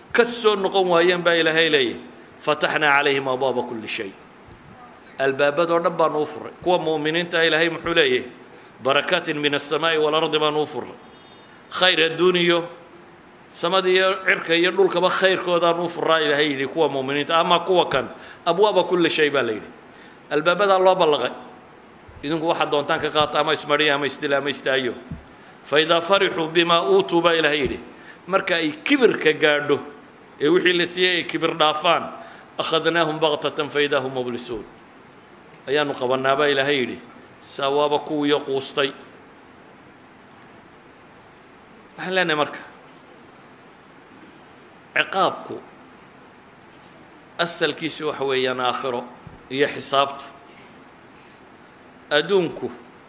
ka soo noqon waayeen baa ilaahay leeyahy fataxnaa calayhim abwaaba kulli shay albaabadoo dhan baanu u furay kuwa mu'miniinta ilaahay muxuu leeyahy barakaatin min aلsamaa'i waalardi baanu u furay khayr adduuniyo samada iyo cirka iyo dhulkaba khayrkoodaan u furaa ilaahay yidhi kuwa mu'miniinta ama kuwa kan abwaaba kulli shay baa la yidhi albaabadaa loo ballaqay idinku waxaad doontaan ka qaata ama ismariya ama isdila ama istaayo faidaa farixuu bimaa uutuu baa ilaahay yidhi marka ay kibirka gaadho ee wixii la siiyey ay kibir dhaafaan akhadnaahum baktatan faidaa hum mublisuun ayaanu qabannaa baa ilaahay yidhi saa waaba kuwiiyo quustay waxaan leenahay marka ciqaabku asalkiisi waxa weeyaan aakhiro iyo xisaabtu adduunku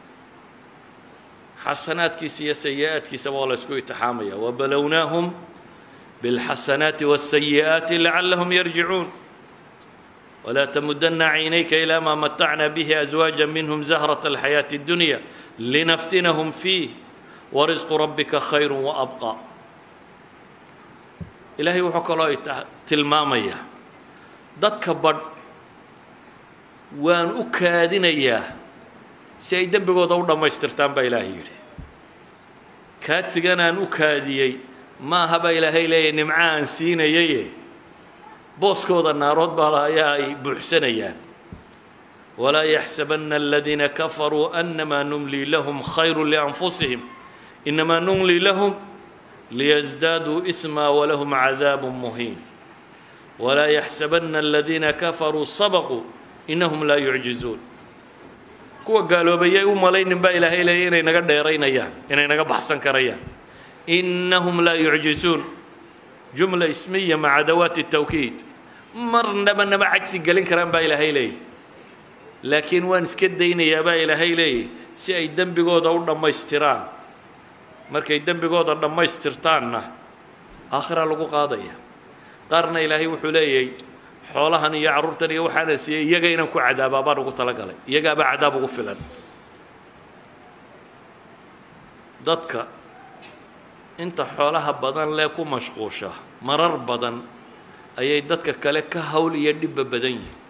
xasanaadkiisa iyo sayi-aadkiisaba waa la ysku itixaamaya wabalownaahum biاlxasanaati wالsayi'aati lacalahum yarjicuun ولا تمدن عينيك إلى ما متعنا به أزواجا منهم زهرة الحياة الدنيا لنفتنهم فيه ورزق ربك خير وأبقى إلهي وحكى الله تلمامية dadka badh waan u kaadinayaa si ay dembigooda u dhammaystirtaan baa ilaahay yidhi kaadsigan aan u kaadiyey maaha baa ilaahay leeyahy nimco aan siinayaye booskooda naarood baa ayaa ay buuxsanayaan walaa yaxsabanna aladiina kafaruu annamaa numlii lahum khayru lianfusihim inamaa numlii lahum liyasdaaduu ismaa walahum cadaabu muhiin walaa yaxsabanna aladiina kafaruu sabaquu inahum laa yucjizuun kuwa gaaloobayay u malaynin baa ilaahay leeyay inay naga dheeraynayaan inay naga baxsan karayaan inahum laa yucjizuun jumla ismiya maca adawaati tawkiid marnaba nama cagsi gelin karaan baa ilaahay leeyahy laakiin waan iska daynayaa baa ilaahay leeyahy si ay dembigooda u dhammaystiraan markay dembigooda dhammaystirtaanna aakhira lagu qaadaya qaarna ilaahay wuxuu leeyahay xoolahan iyo carruurtan iyo waxaana siiyey iyaga inaan ku cadaabaa baan ugu talagalay iyagaabaa cadaab ugu filan dadka inta xoolaha badan lee ku mashquusha marar badan ayay dadka kale ka hawl iyo dhibba badan yihin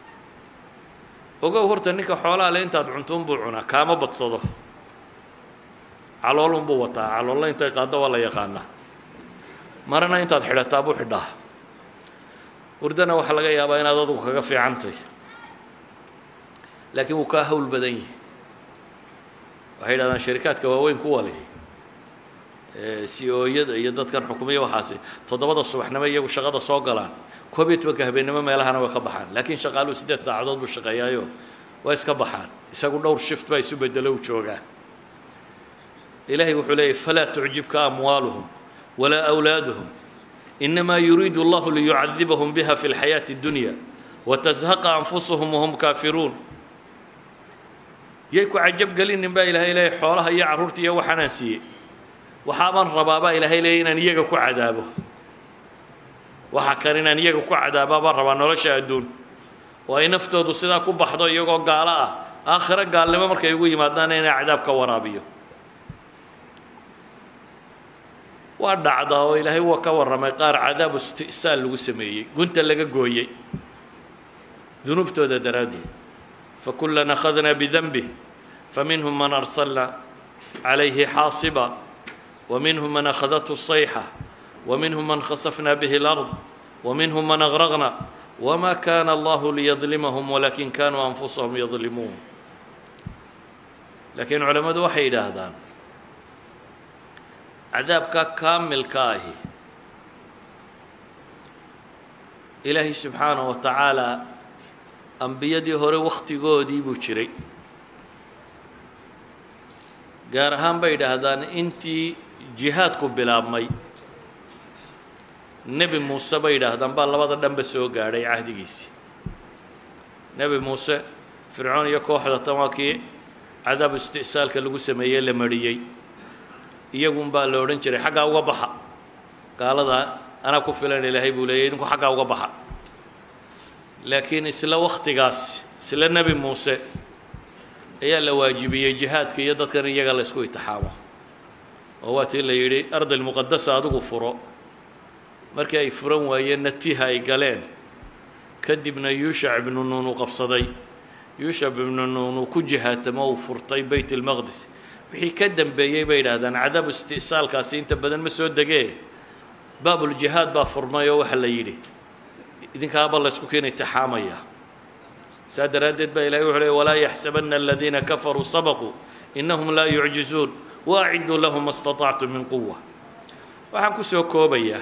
ogow horta ninka xoolaha le intaad cuntuunbuu cunaa kaama badsado caloolunbuu wataa caloolla intay qaaddo waa la yaqaanaa marana intaad xidhataa buu xidhaa hurdana waxaa laga yaabaa inaad adugu kaga fiicantay laakiin wuu kaa hawl badan yihi waxay yidhahdaan sharikaadka waaweyn kuwa leh c o-yada iyo dadkan xukumiya waxaasi toddobada subaxnimo iyagu shaqada soo galaan koob iyo tobanka habeennimo meelahana way ka baxaan laakiin shaqaaluhu siddeed saacadood buu shaqeeyaayo waa iska baxaan isagu dhowr shift baa isu bedelo u joogaa ilaahay wuxuu leeyahy falaa tucjibka amwaaluhum walaa awlaaduhum inamaa yuriidu allahu liyucadibahum biha fi lxayaati اddunya watazhaqa anfusuhum wahum kaafiruun yay ku cajab gelinin baa ilaahay leeyahy xoolaha iyo carruurta iyo waxaanaan siiyey waxaabaan rabaabaa ilaahay leeyahy inaan iyaga ku cadaabo waxa kan inaan iyaga ku cadaabaa baan rabaa nolosha adduun oo ay naftoodu sidaa ku baxdo iyagoo gaalo ah aakhiro gaalnimo markay ugu yimaadaana inaa cadaab ka waraabiyo waa dhacdaa oo ilaahay waa ka warramay qaar cadaabu isti'saal lagu sameeyey gunta laga gooyey dunuubtooda daraaddeed fakullan akhadnaa bidanbih faminhum man arsalna calayhi xaasiba ومنهم من أخذته الصيحة ومنهم من خسفنا به الأرض ومنهم من أغرقنا وما كان الله ليظلمهم ولكن كانوا أنفسهم يظلمون لكن علماء waxay yidhaahdaan cadaabka kaamilka ahi ilaahay subxaanaه wa tacaala ambiyadii hore wakhtigoodii buu jiray gaar ahaan bay yidhaahdaan intii jihaadku bilaabmay nebi muuse bay yidhaahdaan baa labada dhanba soo gaadhay cahdigiisii nebi muuse fircoon iyo kooxda tan waa kii cadaabu isti'saalka lagu sameeyey la mariyey iyagun baa la odhan jiray xaggaa uga baxa gaalada anaa ku filan ilaahay buu leeyay idinku xaggaa uga baxa laakiin isla wakhtigaas isla nebi muuse ayaa la waajibiyey jihaadka iyo dadkan iyaga la isku itixaamo oo waa tii la yidhi ardi lmuqadasa adigu furo markii ay furan waayeenna tiha ay galeen kadibna yuushac ibnu nuun uu qabsaday yuushac ibnu nuun uu ku jihaatamo uu furtay beyt ilmaqdis wixii ka dambeeyey bay yidhaahdaan cadaab isti'saalkaasi inta badan ma soo degee baabuljihaad baa furmay oo waxa la yidhi idinkaaba la ysku keena itixaamaya saa daraaddeed baa ilahay wuxuu leey walaa yaxsabanna aladiina kafaruu sabaquu innahum laa yucjizuun waaciduu lahum ma istatactum min quwa waxaan ku soo koobayaa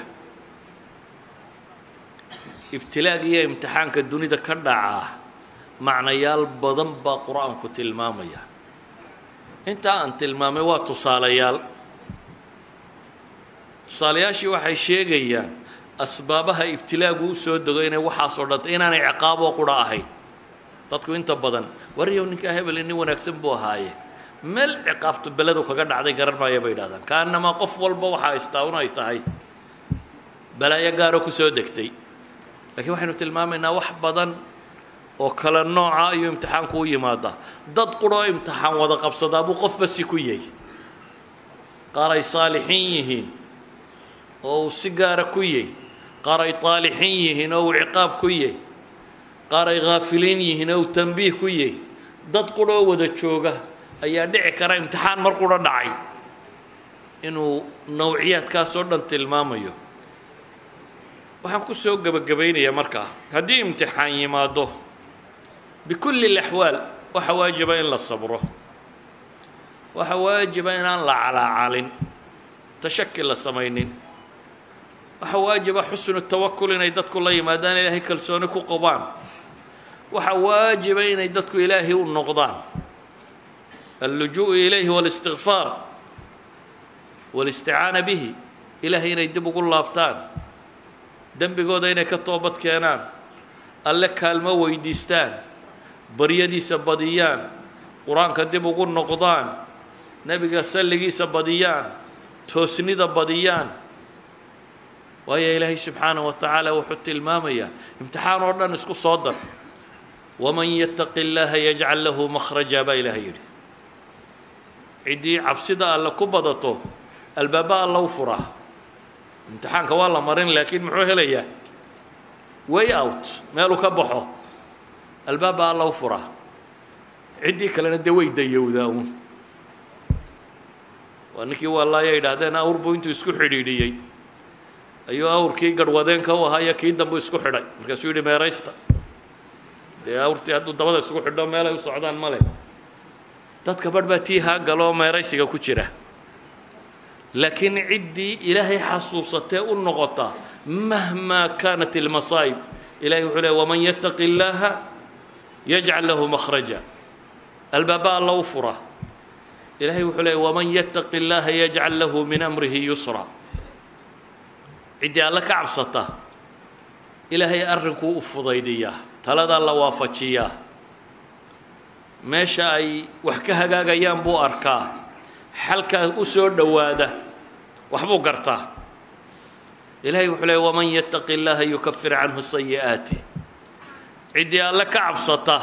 ibtilaaga iyo imtixaanka dunida ka dhacaa macnayaal badan baa qur-aanku tilmaamaya intaa aan tilmaamay waa tusaalayaal tusaalayaashii waxay sheegayaan asbaabaha ibtilaagu u soo dego inay waxaasoo dhanta inaanay ciqaaboo qura ahayn dadku inta badan waryow ninkaa hebel nin wanaagsan buu ahaaye meel ciqaabtu beledu kaga dhacday garan maaya bay yidhahdaan kaanamaa qof walba waxaa haystaa un ay tahay balaayo gaaro ku soo degtay laakiin waxaynu tilmaamaynaa wax badan oo kale nooca ayuu imtixaanku u yimaadaa dad quroo imtixaan wada qabsadaa buu qofba si ku yahy qaar ay saalixiin yihiin oo uu si gaara ku yahy qaar ay taalixiin yihiin oo uu ciqaab ku yahy qaar ay haafiliin yihiin oo uu tambiih ku yahy dad quroo wada jooga ayaa dhici kara imtixaan mar quro dhacay inuu nawciyaadkaasoo dhan tilmaamayo waxaan ku soo gebagabaynayaa markaa haddii imtixaan yimaado bikulli اlaxwaal waxa waajiba in la sabro waxa waajiba inaan la calaacalin tashaki la samaynin waxa waajiba xusnu tawakul inay dadku la yimaadaan ilaahay kalsooni ku qabaan waxa waajiba inay dadku ilaahay u noqdaan allujuuءu ilayhi wاlistigfaar wاlisticaana bihi ilaahay inay dib ugu laabtaan dembigooda inay ka toobad keenaan alle kaalmo weydiistaan baryadiisa badiyaan qur-aanka dib ugu noqdaan nebiga salligiisa badiyaan toosnida badiyaan waayo ilaahay subxaanaه wa tacaala wuxuu tilmaamayaa imtixaan oo dhan isku soo dar waman yataqi اllaha yajcal lahu makhraja baa ilaahay yidhi ciddii cabsida alle ku badato albaaba alla u furaa imtixaanka waa la marin laakiin muxuu helayaa way out meeluu ka baxo albaaba alla u furaa ciddii kalena dee way dayowdaa uun waa ninkii waalaaya yidhaahdeen awr buu intuu isku xidhiidhiyey ayuu awrkii garhwadeenka u ahaa iyo kii dambu isku xidhay markaasuu yidhi meeraysta dee awrtii hadduu dabada isugu xidho meelay u socdaan male dadka barh baa tii haa galo oo meeraysiga ku jira laakiin ciddii ilaahay xasuusatee u noqota mahmaa kaanat ilmasaa'ib ilahay wuxuu leey waman yattaqi illaaha yajcal lahu makhraja albaaba alla u fura ilahay wuxuu leey waman yattaqi illaaha yajcal lahu min amrihi yusra ciddii alle ka cabsata ilaahay arrinkuu u fudaydiyaa taladaa la waafajiyaa meesha ay wax ka hagaagayaan buu arkaa xalkaa u soo dhowaada waxbuu gartaa ilahay wuxuu leey waman yattaqi illaaha yukafir canhu sayi'aati ciddii alle ka cabsata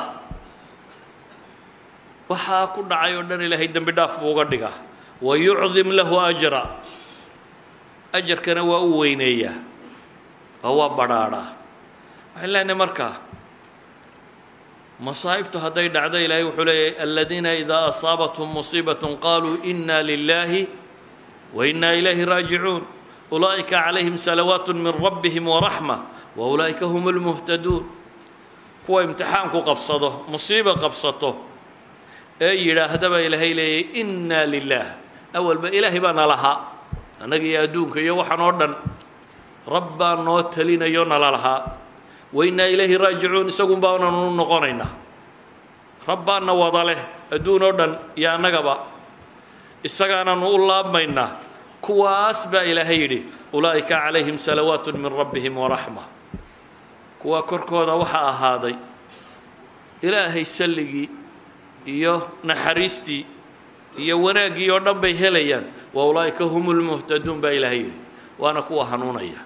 waxaa ku dhacay oo dhan ilaahay dembi dhaaf buu uga dhigaa wa yucdim lahu ajra ajarkana waa u weyneeyaa oo waa badhaadhaa waxaan leenahay markaa masaa'ibtu hadday dhacdo ilaahay wuxuu leeyahy aladiina idaa asaabathum musiibaة qaluu ina lilahi wa ina ilayhi raajicuun ulaa'ika calayhim salawaat min rabbihim waraxma wa ulaa'ika hum اlmuhtaduun kuwa imtixaanku qabsado musiiba qabsato ee yidhaahdaba ilaahay leeyay ina lilah awalba ilaahay baa na lahaa annaga iyo adduunka iyo waxaan oo dhan rab baa noo talinayo nala lahaa wainaa ilayhi raajicuun isagun baananu noqonaynaa rabbaana wada leh adduun oo dhan iyo annagaba isagaananu u laabmaynaa kuwaas baa ilaahay yidhi ulaa'ika calayhim salawaat min rabbihim waraxma kuwaa korkooda waxaa ahaaday ilaahay salligii iyo naxariistii iyo wanaaggii oo dhan bay helayaan wa ulaa'ika hum lmuhtaduun baa ilaahay yidhi waana kuwa hanuunaya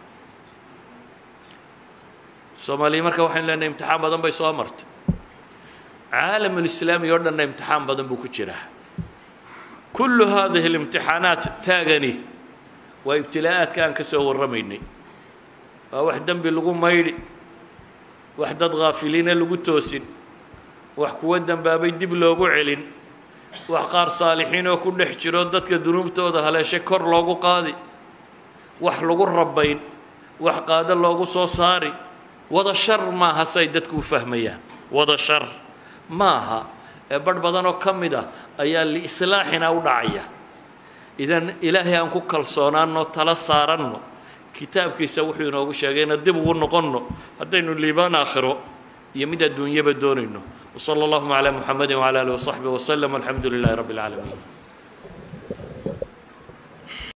soomaaliya marka waxaynu leenahay imtixaan badan bay soo martay caalamulislaami oo dhanna imtixaan badan buu ku jiraa kullu haadihi اlimtixaanaat taagani waa ibtilaa'aadka aan ka soo warramaynay waa wax dembi lagu maydhi wax dad khaafiliina lagu toosin wax kuwa dembaabay dib loogu celin wax qaar saalixiin oo ku dhex jiro dadka dunuubtooda haleeshe kor loogu qaadi wax lagu rabayn wax qaado loogu soo saari wada shar maaha say dadku u fahmayaan wada shar maaha ee barh badan oo ka mid ah ayaa liislaaxina u dhacaya idan ilaahay aan ku kalsoonaanno tala saaranno kitaabkiisa wuxuu inoogu sheegayna dib ugu noqonno haddaynu liibaan aakhiro iyo mid adduunyaba doonayno وصلى اللهم على محمد وعلى آله وصحبه وسلم والحمد لله رب العالمين